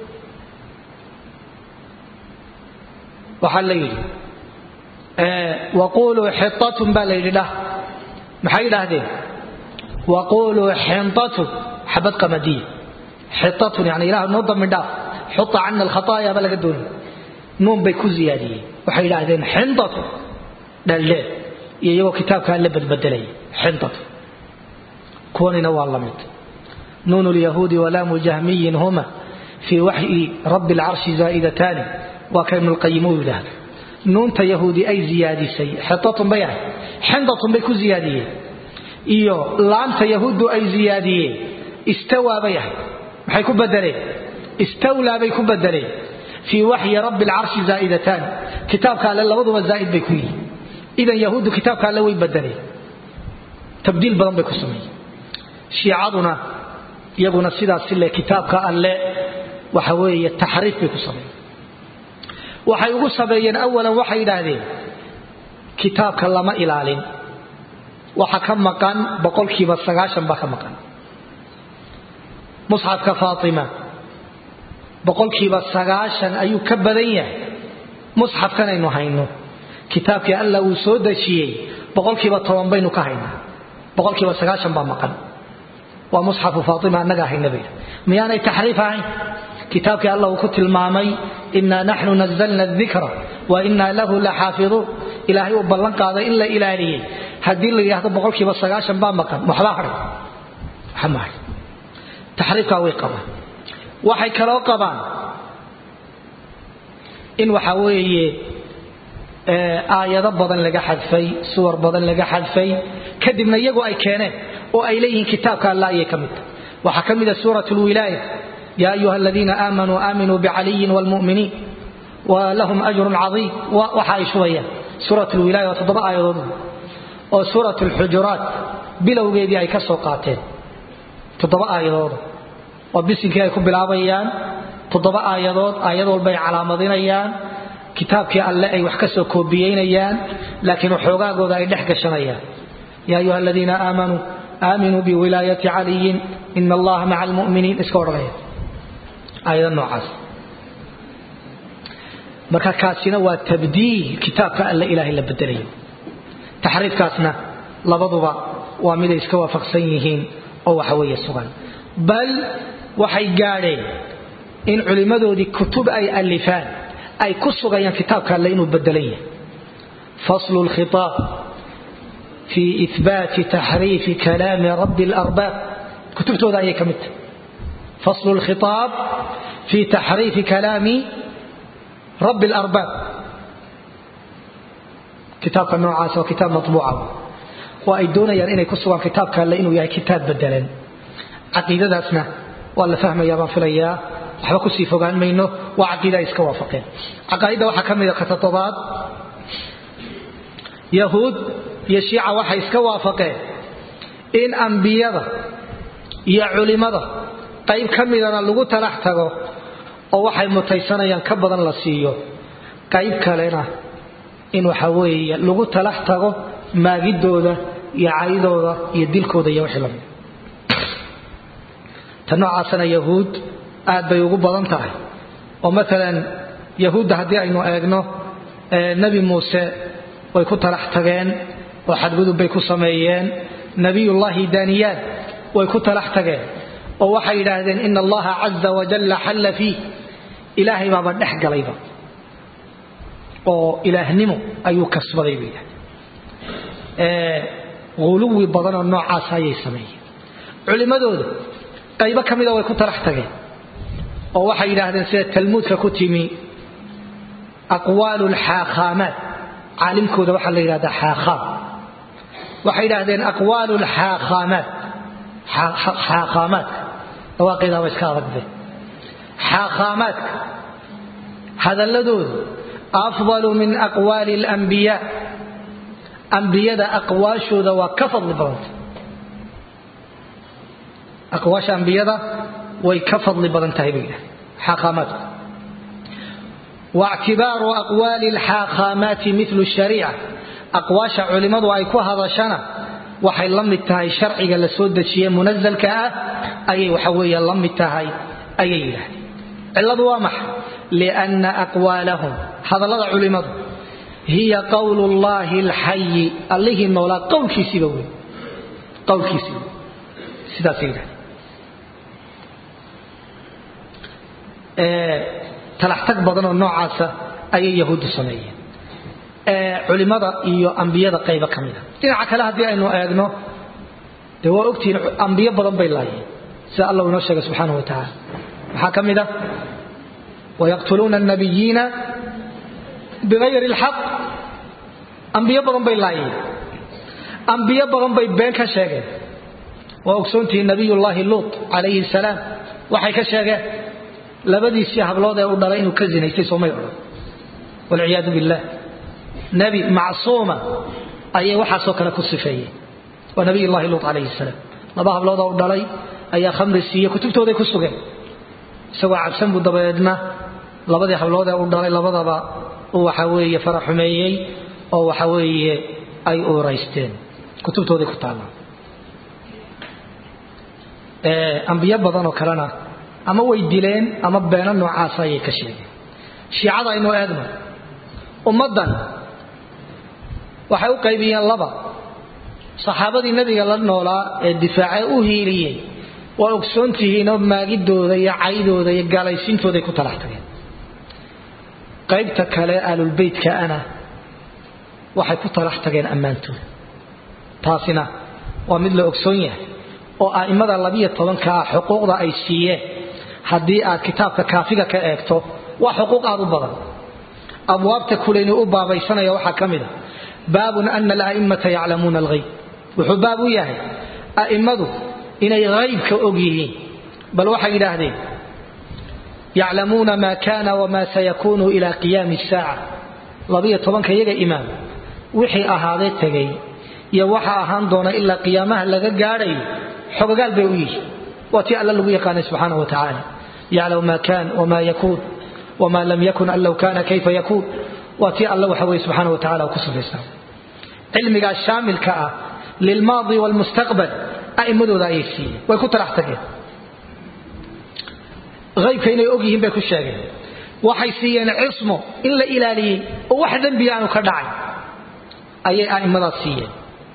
S1: waxaa la yidhi waquluu xitatun baa la yidhi dhah maxay yidhaahdeen waquluu xintatun xabad qamadiya xitatun yani ilah noo dambi dhaaf xuta cana alkhataaya baa laga doonay nuun bay ku ziyaadiyeen waxay yidhaahdeen xintatun dhaldheel iyo iyagoo kitaabkaa la badbedelaya xintatun kuwanina waa la mid nuun lyahuudi walaamu jahmiyin huma fii waxyi rabbi alcarshi zaa'idataani waa ka ibnulqayim uu yidhaahdo nuunta yahuudi ay ziyaadisay xitatun bay ahay xintatun bay ku ziyaadiyeen iyo laamta yahuuddu ay ziyaadiyeen istawaa bay ahay maxay ku bedeleen istawlaa bay ku bedeleen fii waxyi rabbi alcarshi zaa'idataani kitaabka alle labaduba zaa'id bay ku yihiin idan yahuuddu kitaabka alle way bedeleen tabdiil badan bay ku sameeyeen shiicaduna iyaguna sidaas le kitaabka alle waxa weeye taxriif bay ku sameeyeen waxay ugu sameeyeen awalan waxay yidhaahdeen kitaabka lama ilaalin waxa ka maqan boqolkiiba sagaashan baa ka maqan musxafka faatima boqolkiiba sagaashan ayuu ka badan yahay musxafkan aynu hayno kitaabkii alla uu soo dejiyey boqolkiiba toban baynu ka haynaa boqolkiiba sagaashan baa maqan waa musxafu faatima annagaa hayna bayda miyaanay taxriif ahayn kitaabkii alla uu ku tilmaamay inaa naxnu nazalna dikra wa inaa lahu la xaafiduun ilaahay uu ballan qaaday in la ilaaliyey haddii la yidhaahdo boqolkiiba sagaashan baa maqan waxbaa hadhay waxa ma hadhay taxriifkaa way qabaan waxay kaloo qabaan in waxa weeye aayado badan laga xadfay suwar badan laga xadfay kadibna iyagu ay keeneen oo ay leeyihiin kitaabka alla ayay ka mid tahay waxaa ka mid a suurat lwilaaya ya ayuha aladiina aamanuu aaminuu bicaliyin wlmuminiin walahum ajrun caiim waxa ay shubayaan suurat lwilaaya waa toddoba aayadood oo suurat lxujuraat bilowgeedii ay ka soo qaateen toddoba aayadooda oo bisinkii ay ku bilaabayaan toddoba aayadood aayad walba ay calaamadinayaan kitaabkii alle ay wax ka soo koobiyeynayaan laakiin waxoogaagooda ay dhex gashanayaan ya ayuha aladiina aamanuu aaminuu biwilaayati caliyin ina allaha maca almuminiin iska odhanaya aayada noocaas marka kaasina waa tabdiil kitaabka alle ilaahay la bedelayo taxriifkaasna labaduba waa miday iska waafaqsan yihiin oo waxa weeye sugan bal waxay gaadheen in culimmadoodii kutub ay alifaan ay ku sugayaan kitaabka alle inuu bedelan yahay faslu lkhitaab fii ihbaati taxriifi kalaami rabbi اlarbaab kutubtooda ayay ka mid tahay faslu lkhitaab fii taxriifi kalaami rabbi اlarbaab kitaabka noocaas waa kitaab maطbuuca oo ay doonayaan inay ku sugaan kitaabka alle inuu yahay kitaab bedelan caqiidadaasna waa la fahmaya baan filayaa waxba kusii fogaan mayno waa caqiida ay iska waafaqeen caqaaidda waxaa ka mida ka toddobaad yahuud iyo shiica waxay iska waafaqeen in ambiyada iyo culimada qayb ka midana lagu talax tago oo waxay mutaysanayaan ka badan la siiyo qayb kalena in waxa weeye lagu talax tago maagidooda iyo caydooda iyo dilkooda iyo wixii lamid ta noocaasana yahuud aad bay ugu badan tahay oo maalan yahuudda haddii aynu eegno nebi muuse way ku talax tageen oo xadgudub bay ku sameeyeen nebiyullaahi daniyaan way ku talax tageen oo waxay yidhaahdeen ina allaha caza wajalla xalla fiih ilaahay baaba dhex galayba oo ilaahnimo ayuu kasbaday bay yidhahdeen uluwi badanoo noocaas ayay sameeyeen culimmadooda qaybo ka mida way ku talax tageen oo waxay yidhaahdeen sida talmuudka ku timi aqwaalu lxaakhaamaat caalimkooda waxaa la yidhahdaa xaakhaam waxay yidhaahdeen aqwaalu lxaakhaamaat xaakhaamaadka dhawaaqeedaa waa iska adagbe xaakhaamaadka hadalladoodu afdalu min aqwaali alambiyaa ambiyada aqwaashooda waa ka fadli badanta aqwaasha ambiyada way ka fadli badan tahay bay yidhahdeen xaakhaamaadku waictibaaru aqwaali alxaakhaamaati milu shariica aqwaasha culimmadu ay ku hadashana waxay la mid tahay sharciga la soo dejiye munasalka ah ayay waxa weeye la mid tahay ayay yidhahdeen cilladu waa maxay lianna aqwaalahum hadallada culimmadu hiya qowlu llaahi alxayi allihii noolaa qowlkiisiiba wey qowlkiisiiba sidaasay yidhahdeen talaxtag badan oo noocaasa ayay yahuuddu sameeyeen culimada iyo ambiyada qaybo ka mida dhinaca kale haddii aynu eegno dee waa ogtihiin ambiyo badan bay laayeen sida allah inoo sheegay subxaanahu wa tacaala maxaa ka mid a wayaqtuluuna alnabiyiina bigayri alxaq ambiyo badan bay laayeen ambiyo badan bay been ka sheegeen waa ogsoontihiin nabiyullaahi luut calayhi salaam waxay ka sheegeen labadiisii hablood ee u dhalay inuu ka zinaystay soomay odhan walciyaadu billah nebi macsuuma ayay waxaasoo kale ku sifeeyeen waa nabiyullahi luut calayhi salaam laba habloodoo u dhalay ayaa khamri siiye kutubtooday ku sugeen isagoo cabsan buu dabadeedna labadii hablood ee u dhalay labadaba uu waxa weeye faraxumeeyey oo waxa weeye ay uuraysteen kutubtooday ku taallaan ambiyo badanoo kalena ama way dileen ama beeno noocaasa ayay ka sheegeen shiicada aynu eegno ummaddan waxay u qaybiyeen laba saxaabadii nebiga la noolaa ee difaacee u hiiliyey waa ogsoontihiinoo maagidooda iyo caydooda iyo gaalaysiintooday ku talax tageen qaybta kale aalulbeytka ana waxay ku talax tageen ammaantooda taasina waa mid la ogsoon yahay oo a'immada labiyo tobanka ah xuquuqda ay siiyeen haddii aad kitaabka kaafiga ka eegto waa xuquuq aad u badan abwaabta kulayni u baabaysanaya waxaa ka mida baabun ana ala'immata yaclamuuna alghayb wuxuu baab u yahay a'immadu inay haybka og yihiin bal waxay yidhaahdeen yaclamuuna maa kaana wamaa sayakunu ila qiyaami saaca labiyo tobanka iyaga imaam wixii ahaadee tegay iyo waxa ahaan doona ilaa qiyaamaha laga gaadhayo xogagaal bay u yihiin waa tii alla lagu yaqaanay subxaana wa tacaala yaclamu maa kaan wamaa yakuun wamaa lam yakun an low kaana kayfa yakuun waa tii alla waxa weye subxaana wa tacala ku sifaysaa cilmigaas shaamilka ah lilmaadi waalmustaqbal a'immadooda ayay siiyeen way ku talax tageen aybka inay og yihiin bay ku sheegeen waxay siiyeen cismo in la ilaaliyey oo wax dembi aanu ka dhacay ayay a'immadaas siiyeen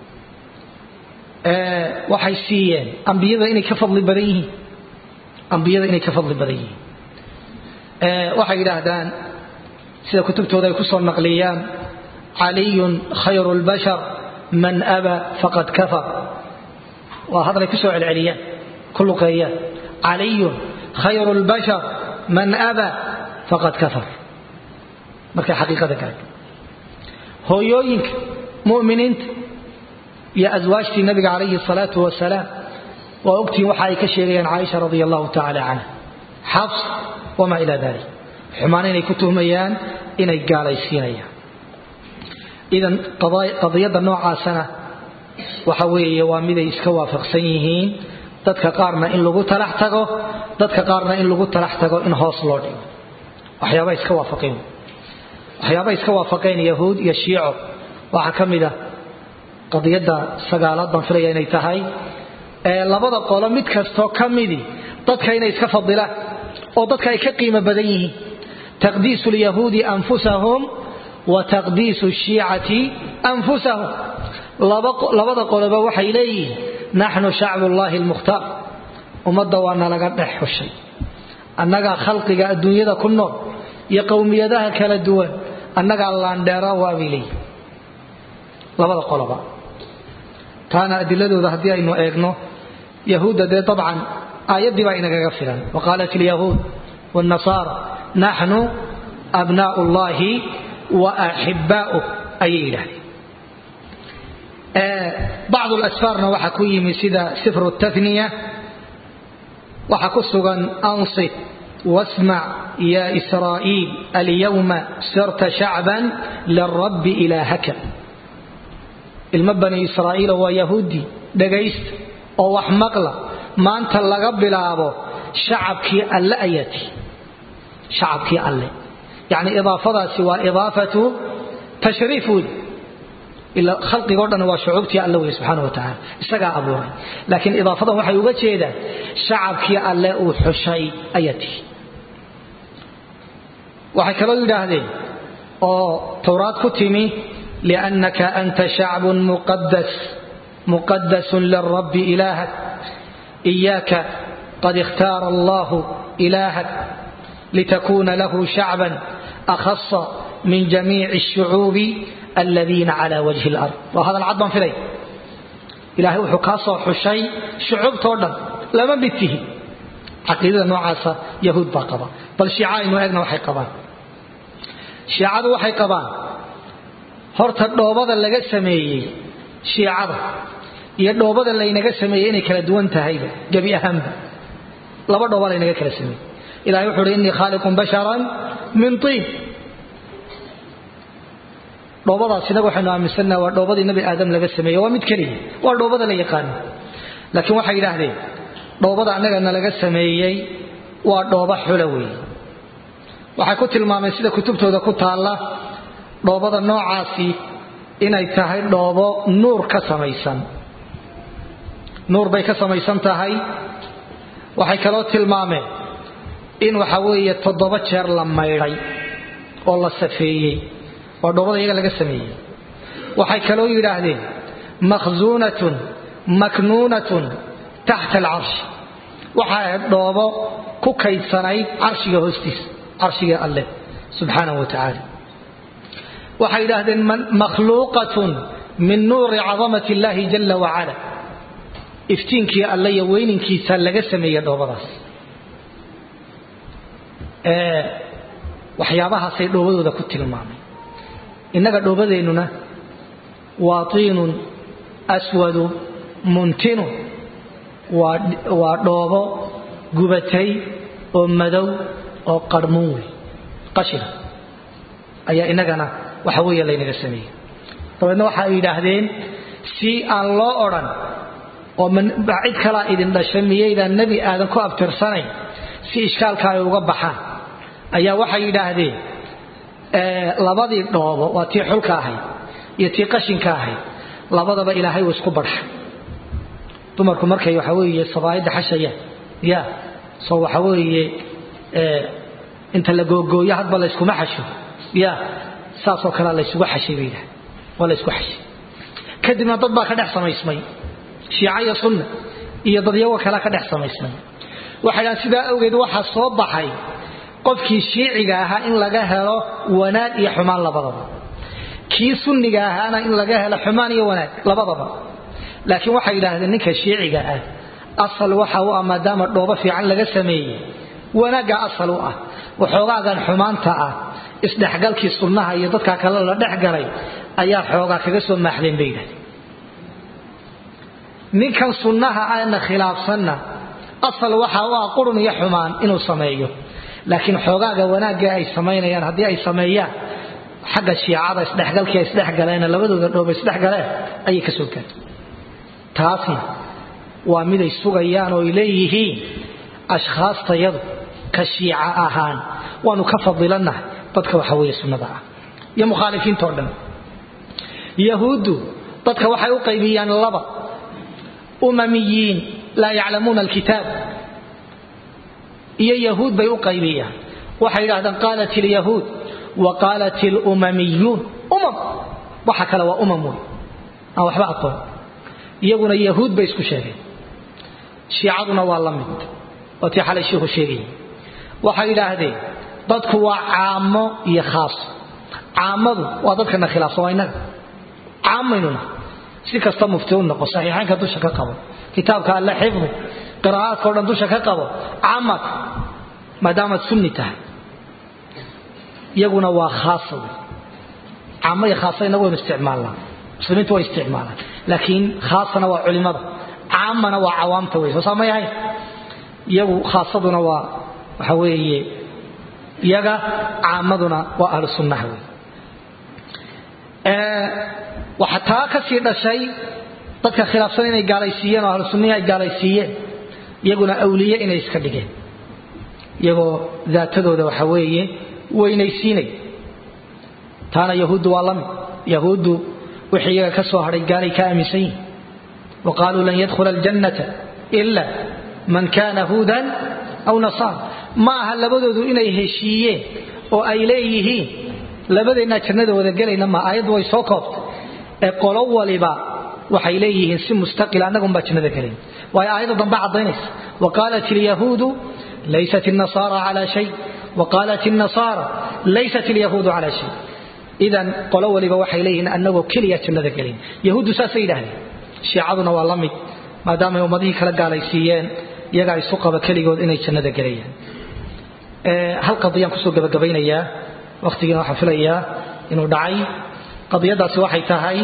S1: waxay siiyeen ambiyada inay ka fadli badan yihiin ambiyada inay ka fadli badan yihiin waxay yidhaahdaan sida kutubtooda ay ku soo naqliyaan caliyun khayru lbashar man aba faqad kafar waa hadalay ku soo celceliyaan ku luqeeyaan caliyun khayru lbashar man aba faqad kafar markay xaqiiqada gaadho hooyooyinka mu'miniinta iyo aswaajtii nabiga calayhi salaatu wasalaam waa ogtihiin waxa ay ka sheegayaan caaisha radia allahu tacala canha xabs wamaa ilaa dalik xumaan inay ku tuhmayaan inay gaalaysiinayaan idan qadiyadda noocaasana waxa weeye waa miday iska waafaqsan yihiin dadka qaarna in lagu talax tago dadka qaarna in lagu talax tago in hoos loo dhigo waxyaaba iska waafaqeen waxyaaba iska waafaqeen yahuud iyo shiico waxaa ka mid a qadiyadda sagaalaad baan filaya inay tahay ee labada qolo mid kastoo ka midi dadka inay iska fadilaan oo dadka ay ka qiimo badan yihiin taqdiisu lyahuudi anfusahum wa taqdiisu shiicati anfusahum labada qoloba waxay leeyihiin naxnu shacbullaahi almukhtaar ummadda waa nalaga dhex xushay annagaa khalqiga adduunyada ku nool iyo qowmiyadaha kala duwan annagaa laandheera waabay leeyihin labada qoloba taana adiladooda haddii aynu eegno yahuudda dee dabcan aayaddii baa inagaga filan waqaalat ilyahuud wاnnasaara naxnu abnaa'u llahi wa axibbaa'uh ayay yidhahdeen bacdu lasfaarna waxaa ku yimi sida sifru tafniya waxaa ku sugan ansit wasmac ya israa'iil alyawma sirta shacban lirabbi ilaahaka ilmo bani israa'iila waa yahuudi dhagaysta oo wax maqla maanta laga bilaabo shacabkii alle ayati shacabkii alle yacni idaafadaasi waa idaafatu tashriif wey ila khalqigoo dhan waa shucuubtii alle wey subxaana wa tacaala isagaa abuuray laakiin idaafadan waxay uga jeedaan shacabkii alle uu xushay ayati waxay kaloo yidhaahdeen oo towraad ku timi لأنك أنت شعب مقدس مقدس للرب إلهك إياك قد اختار الله إلهك لتكون له شعبا أخص من جميع الشعوب الذين على وجه الأرض وهذا العظم في لي إلهي وحكاسة حشي شعوب توردا لما بيته عقيدة نوعاسة يهود باقبا بل شيعاء إنه أغنى وحي قبان شيعاء وحي قبان horta dhoobada laga sameeyey shiicada iyo dhoobada laynaga sameeyey inay kala duwan tahayba gebi ahaanba laba dhooba laynaga kala sameeyey ilahay wuxu uhi innii khaaliqun basharan min tiin dhoobadaas inaga waxaynu aaminsannaha waa dhoobadii nabi aadam laga sameeyey waa mid keliya waa dhoobada la yaqaano laakiin waxay yidhaahdeen dhoobada annagana laga sameeyey waa dhooba xula weeye waxay ku tilmaameen sida kutubtooda ku taalla dhoobada noocaasi inay tahay dhoobo nuur ka samaysan nuur bay ka samaysan tahay waxay kaloo tilmaameen in waxa weeye toddoba jeer la maydhay oo la safeeyey waa dhoobada iyaga laga sameeyey waxay kaloo yidhaahdeen makhsuunatun maknuunatun taxta alcarshi waxay ahayd dhoobo ku kaydsanayd carshiga hoostiisa carshiga alleh subxaanahu wa tacaala waxay yidhaahdeen makhluuqatun min nuuri cadamati illaahi jalla wacala iftiinkii alle iyo weyninkiisa laga sameeyey dhoobadaas waxyaabahaasay dhoobadooda ku tilmaamay innaga dhoobadeennuna waa tiinun aswadu muntinun waa dhoobo gubatay oo madow oo qarmuun wey qashina ayaa inagana waxa weeye laynaga sameeyey dabeedna waxa ay yidhaahdeen si aan loo odhan oo cid kalaa idin dhashay miyaydaan nebi aadan ku abtirsanayn si ishkaalka ay uga baxaan ayaa waxay yidhaahdeen labadii dhoobo waa tii xulka ahayd iyo tii qashinka ahayd labadaba ilaahay uu isku barxay dumarku markay waxa weeye sabaayadda xashayaan ya soo waxa weeye inta la googooyo hadba layskuma xasho ya saasoo kalea laysugu xashay bay yidhaha waa laysku xashay kadibna dad baa ka dhex samaysmay shiica iyo sunna iyo dadyago kalea ka dhex samaysmay waxay dhahan sidaa awgeed waxaa soo baxay qofkii shiiciga ahaa in laga helo wanaag iyo xumaan labadaba kii sunniga ahaana in laga helo xumaan iyo wanaag labadaba laakiin waxay yidhaahdeen ninka shiiciga ah asal waxa u ah maadaama dhoobo fiican laga sameeyey wanaagga asal u ah waxoogaagan xumaanta ah isdhexgalkii sunnaha iyo dadka kale la dhexgalay ayaa xoogaa kaga soo maaxdeen bay yidhahdeen ninkan sunnaha aana khilaafsanna asal waxa u ah qurun iyo xumaan inuu sameeyo laakiin xoogaaga wanaagga ay samaynayaan haddii ay sameeyaan xagga shiicada isdhexgalkii ay isdhexgaleen labadooda dhooba isdhexgaleen ayay ka soo gaartay taasna waa miday sugayaan oo ay leeyihiin ashkhaastayadu ka shiica ahaan waanu ka fadilannahay dadka waxa weeye sunnada ah iyo mukhaalifiintao dhan yahuuddu dadka waxay u qaybiyaan laba umamiyiin laa yaclamuuna alkitaab iyo yahuud bay u qaybiyaan waxay yidhahdaan qaalat ilyahuud wa qaalat ilumamiyuun umam waxa kale waa umam wey aan waxba aqoon iyaguna yahuud bay isku sheegeen shiicaduna waa la mid waa tii xalay shiikhu sheegayay waxay yidhaahdeen dadku waa caamo iyo khaas caamadu waa dadkana khilaafsan waa innaga caamaynuna si kasta mufti u noqo saxiixaynka dusha ka qabo kitaabka alle xifdi qiraa'aadka o dhan dusha ka qabo caamad maadaamaad sunni tahay iyaguna waa khaasa wey caamo iyo khaasa inagu waynu isticmaalnaa muslimiintu way isticmaalaan laakiin khaasana waa culimada caamana waa cawaamta wey soo saamay ahayn iyagu khaasaduna waa waxa weeye iyaga caamaduna waa ahlu sunnaha wey waxa taa ka sii dhashay dadka khilaafsan inay gaalaysiiyeen oo ahlu sunnihi ay gaalaysiiyeen iyaguna awliye inay iska dhigeen iyagoo daatadooda waxa weeye weynaysiinay taana yahuuddu waa la mid yahuuddu wixii iyaga ka soo hadhay gaalay ka aaminsan yihin wa qaaluu lan yadkhula aljannata ila man kana huudan aw nasaara ma aha labadoodu inay heshiiyeen oo ay leeyihiin labadeennaa jannada wada gelayna ma aayaddu way soo koobtay ee qolo waliba waxay leeyihiin si mustaqila annagunbaa jannada gelayn waayo aayadda dambe caddaynaysa wa qaalat ilyahuudu laysat النasaara calى shay waqaalat الnasaara laysat اlyahuudu calى shay idan qolo waliba waxay leeyihiin annagoo keliya jannada gelin yahuuddu saasay yidhaahdeen shiicaduna waa la mid maadaamay ummadihii kala gaalaysiiyeen iyagaa isu qaba keligood inay jannada gelayaan hal qadiyaan kusoo gabagabaynayaa wakhtigiina waxaan filayaa inuu dhacay qadiyadaasi waxay tahay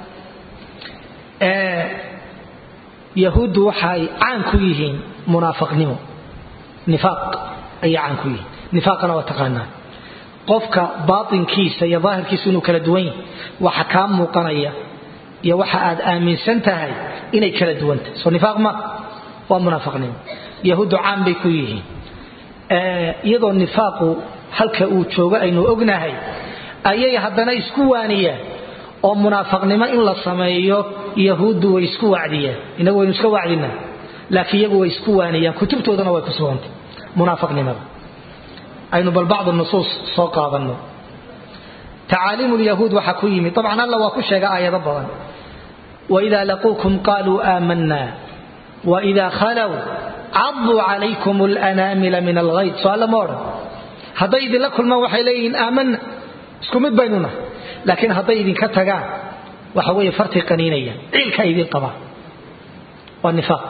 S1: yahuuddu waxay caan ku yihiin munaafiqnimo nifaaq ayay caan ku yihiin nifaaqana waa taqaanaa qofka baatinkiisa iyo daahirkiisa inuu kala duwan yahay waxa kaa muuqanaya iyo waxa aad aaminsan tahay inay kala duwan tahay soo nifaaq ma waa munaafiqnimo yahuuddu caan bay ku yihiin iyadoo nifaaqu halka uu joogo aynu ognahay ayay haddana isku waaniyaan oo munaafaqnimo in la sameeyo yahuuddu way isku wacdiyaan inagu waynu iska wacdinaa laakiin iyagu way isku waaniyaan kutubtoodana way ku sugantay munaafaqnimada aynu bal bacd nusuus soo qaadanno tacaaliimu lyahuud waxaa ku yimid dabcan alla waa ku sheega aayado badan waida laquukum qaaluu aamanna waida khalow caduu calaykum lanaamila min alghayd so alla ma odhan hadday idinla kulmaan waxay leeyihiin aamanna isku mid baynu nahay laakiin hadday idinka tagaan waxa weeye fartay qaniinayaan ciilka idin qabaan waa nifaaq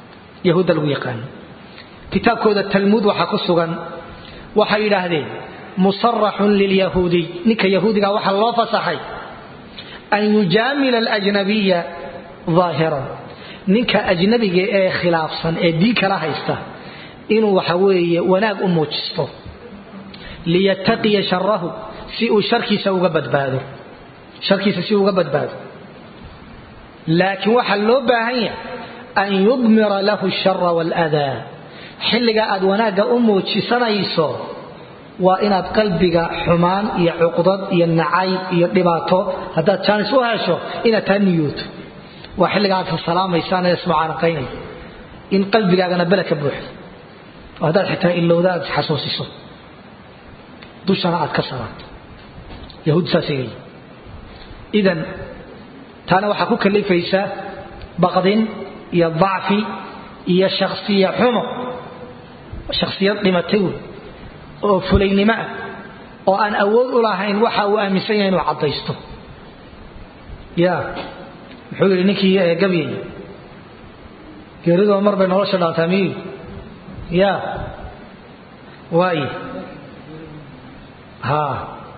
S1: yahuudda lagu yaqaano kitaabkooda talmuud waxaa ku sugan waxay yidhaahdeen musaraxun lilyahuudiy ninka yahuudiga waxaa loo fasaxay an yujaamila alajnabiya aahiran ninka ajnabiga ee khilaafsan ee diin kala haysta inuu waxa weeye wanaag u muujisto liyattaqiya sharahu si uu sharkiisa uga badbaado sharkiisa si uga badbaado laakiin waxaa loo baahan yahay an yudmira lahu shara waladaa xilliga aad wanaagga u muujisanayso waa inaad qalbiga xumaan iyo cuqdad iyo nacayb iyo dhibaato haddaad jaanis u hesho inaad taa niyooto waa xilliga aad salaamaysaan ee ismucaanaqaynay in qalbigaagana bele ka buuxdo oo haddaad xitaa ilowda aad isxasuusiso dushana aad ka salaato yahuud saasay leeyihin idan taana waxaa ku kalifaysaa baqdin iyo dacfi iyo shakhsiya xumo shakhsiyad dhimatay wey oo fulaynimo ah oo aan awood u lahayn waxa uu aaminsan yahay inuu caddaysto ya muxuu yidhi ninkii gabyay geeridoo mar bay nolosha dhaantaa miyu ya waaye ha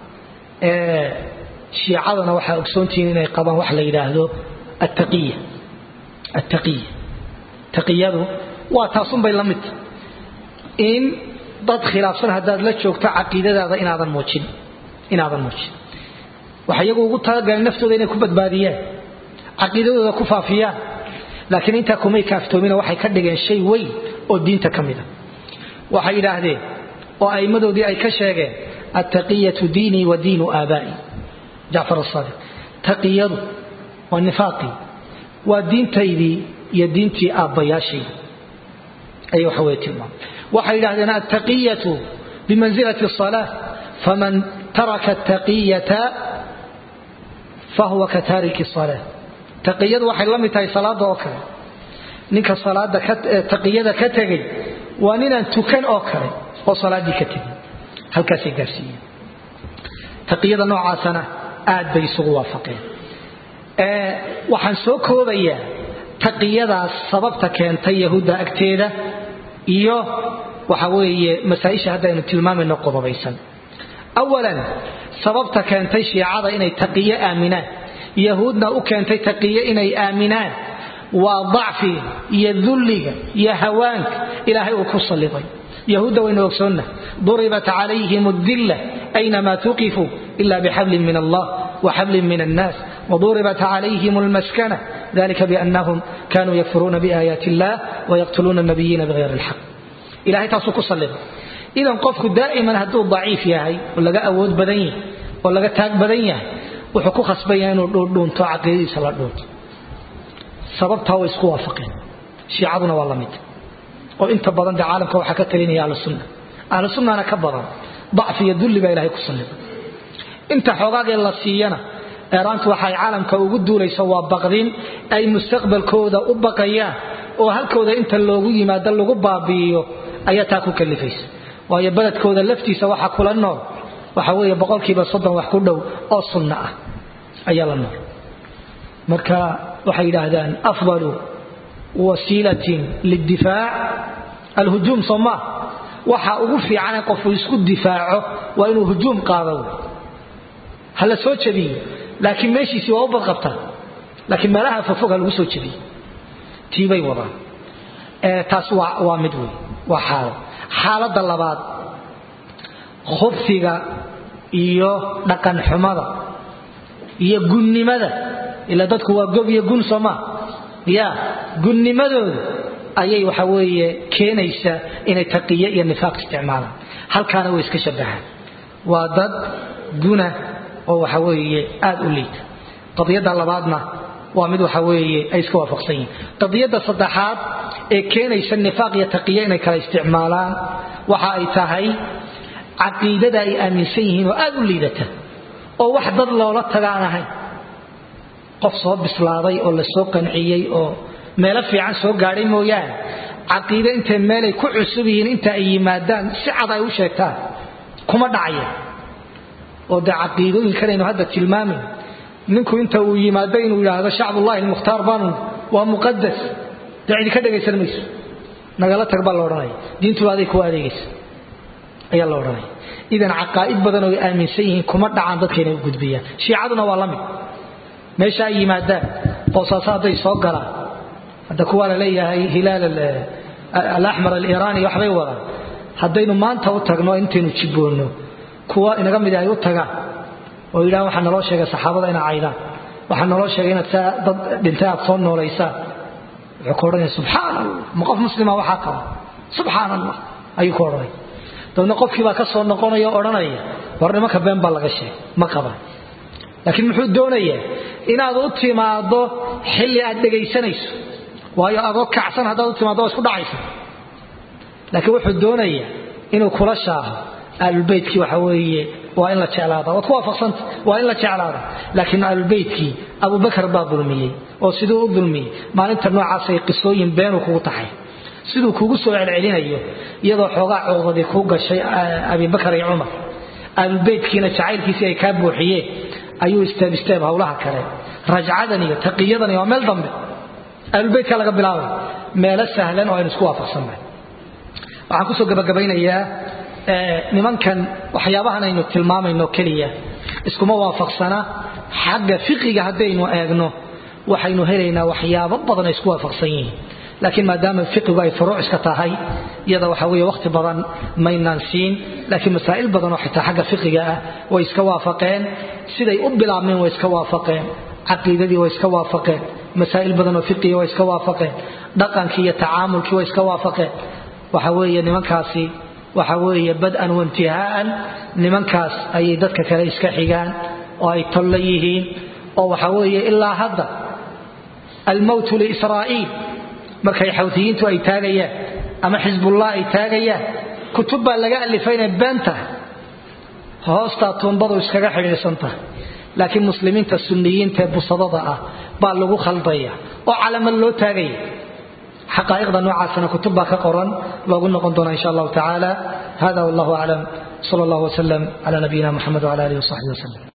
S1: shiicadana waxaa ogsoontihiin inay qabaan wax la yidhaahdo attaqiya attaqiya taqiyadu waa taasunbay la midta in dad khilaafsan haddaad la joogto caqiidadaada inaadan muujin inaadan muujin waxay iyagu ugu talagaleen naftooda inay ku badbaadiyaan caqiidadooda ku faafiyaan laakiin intaa kumay kaaftoomina waxay ka dhigeen shay weyn oo diinta ka mida waxay yidhaahdeen oo aimmadoodii ay ka sheegeen attaqiyatu diinii wa diinu aabaa'i jacfar asaadiq taqiyadu waa nifaaqii waa diintaydii iyo diintii aabbayaashayda ayay waxa weye tilmaamay waxay yidhahdeen attaqiyatu bimansilati الصalaa faman taraka الtaqiyata fahuwa ka taariki الصalaa taqiyadu waxay la mid tahay salaada oo kale ninka salaada taqiyada ka tegay waa ninaan tukan oo kale oo salaaddii ka tegay halkaasay gaarsiiyeen taqiyada noocaasana aad bay isugu waafaqeen waxaan soo koobayaa taqiyadaas sababta keentay yahuudda agteeda iyo waxa weeye masaa-isha haddaynu tilmaamayno qodobaysan awalan sababta keentay shiicada inay taqiyo aaminaan yahuudna u keentay taqiyo inay aaminaan waa dacfiga iyo dulliga iyo hawaanka ilaahay uu ku salliday yahuudda waynu ogsoonna duribat calayhim adilla aynamaa tuqifuu ila bixablin min allah waxablin min annaas وضربت عليهم المسكنة ذلك بأنهم كانوا يكفرون بآيات الله ويقتلون النبيين بغير الحق إلهي تاسو كسلم إذا قفك دائما هدو ضعيف ياهي ولا أود بدنيه ولا تاج بدنيه وحكو خصبيان ودون تو عقيدي سلا دون sababtaa way isku waafaqeen shiicaduna waa la mid oo inta badan dee caalamka waxaa ka talinaya ahlusunna ahlusunnana ka badan dacfi iyo dulli baa ilahay ku sallida inta xoogaagee la siiyana eeraantu waxay caalamka ugu duulayso waa baqdin ay mustaqbalkooda u baqayaan oo halkooda inta loogu yimaado lagu baabi'iyo ayaa taa ku kalifaysa waayo beledkooda laftiisa waxa kula nool waxa weeye boqolkiiba soddon wax ku dhow oo sunno ah ayaa la nool marka waxay yidhaahdaan afdalu wasiilatin lidifaac alhujuum soo maa waxa ugu fiicane qofku isku difaaco waa inuu hujuum qaado ha la soo jabiyo laakiin meeshiisii waa u badqabtaa laakiin meelaha fogfog ha lagu soo jabiyo tiibay wadaan taas waa mid wey waa xaalo xaaladda labaad khubfiga iyo dhaqan xumada iyo gunnimada ila dadku waa gob iyo gun sooma ya gunnimadooda ayay waxa weeye keenaysaa inay taqiye iyo nifaaq isticmaalaan halkaana way iska shabahaan waa dad guna oo waxa weeye aad u liita qadiyadda labaadna waa mid waxa weeye ay iska waafaqsan yihiin qadiyadda saddexaad ee keenaysa nifaaq iyo taqiye inay kala isticmaalaan waxa ay tahay caqiidada ay aaminsan yihiin oo aad u liidata oo wax dad loola taga aan ahayn qof soo bislaaday oo la soo qanciyey oo meelo fiican soo gaadhay mooyaane caqiide intay meelay ku cusub yihiin inta ay yimaadaan si cad ay u sheegtaan kuma dhacaya oo dee caqiidooyinkanaynu hadda tilmaamayn ninku inta uu yimaado inuu yidhaahdo shacbullahi almukhtaar baanu waa muqadas dee cidi ka dhegaysan mayso nagala tag baa la odhanaya diintuba aday kuwa adeegaysa ayaa la odhanaya idan caqaa'id badan oo ay aaminsan yihiin kuma dhacaan dadka inay u gudbiyaan shiicaduna waa la mid meesha ay yimaadaan boosaaso hadday soo galaan hadda kuwaa la leeyahay hilaal alaxmar aliiraani waxbay wadaan haddaynu maanta u tagno intaynu jibboonno kuwa inaga mid ay u tagaan oo yidhahan waxaa naloo sheegay saxaabada inaa caydaan waxaa naloo sheegay inaad saa dad dhintay aad soo noolaysaan wuxuu ku odhanaya subxaan allah ma qof muslima waxaa qaba subxaan allah ayuu ku odhanaya dabadna qofkii baa ka soo noqonaya o odhanaya war nimanka been baa laga sheegay ma qabaan laakiin muxuu doonayaa inaad u timaaddo xilli aad dhegaysanayso waayo adoo kacsan haddaad u timaaddo waa isku dhacaysa laakiin wuxuu doonayaa inuu kula shaaho aalulbeytkii waxa weeye waa in la jeclaada waad ku waafaqsanta waa in la jeclaada laakiin aalulbeytkii abubakar baa dulmiyey oo siduu u dulmiyey maalinta noocaasay qisooyin beenuu kugu taxay siduu kugu soo celcelinayo iyadoo xoogaa coodadii kuu gashay abibakar iyo cumar aalulbeytkiina jacaylkiisii ay kaa buuxiyeen ayuu isteeb isteeb howlaha kale rajcadan iyo taqiyadan iyo waa meel dambe aalulbeytka laga bilaabay meelo sahlan oo aynu isku waafaqsannahay waxaan kusoo gabagabaynayaa nimankan waxyaabahan aynu tilmaamayno keliya iskuma waafaqsana xagga fiqiga haddaynu eegno waxaynu helaynaa waxyaabo badan ay isku waafaqsan yihiin laakiin maadaama fiqigu ay furuuc iska tahay iyada waxa weeye wakhti badan maynaan siin laakiin masaa'il badan oo xitaa xagga fiqiga ah way iska waafaqeen siday u bilaabmeen way iska waafaqeen caqiidadii way iska waafaqeen masaa'il badan oo fiqiga way iska waafaqeen dhaqankii iyo tacaamulkii way iska waafaqeen waxa weeye nimankaasi waxa weeye bad-an waintihaa'an nimankaas ayay dadka kale iska xigaan oo ay tolla yihiin oo waxa weeye ilaa hadda almowtu liisraa'iil markay xawtiyiintu ay taagayaan ama xisbullah ay taagayaan kutub baa laga alifay inay been tahay hoostaa tuumbadu iskaga xidhiidhsan tahay laakiin muslimiinta sunniyiinta ee busadada ah baa lagu khaldaya oo calamad loo taagaya xaqaa'iqda noocaasana kutub baa ka qoran loogu noqon doona insha allahu tacaala hada wallahu aclam sal allahu wasalam cala nabiyina muxamed wala alihi wasaxbihi waslem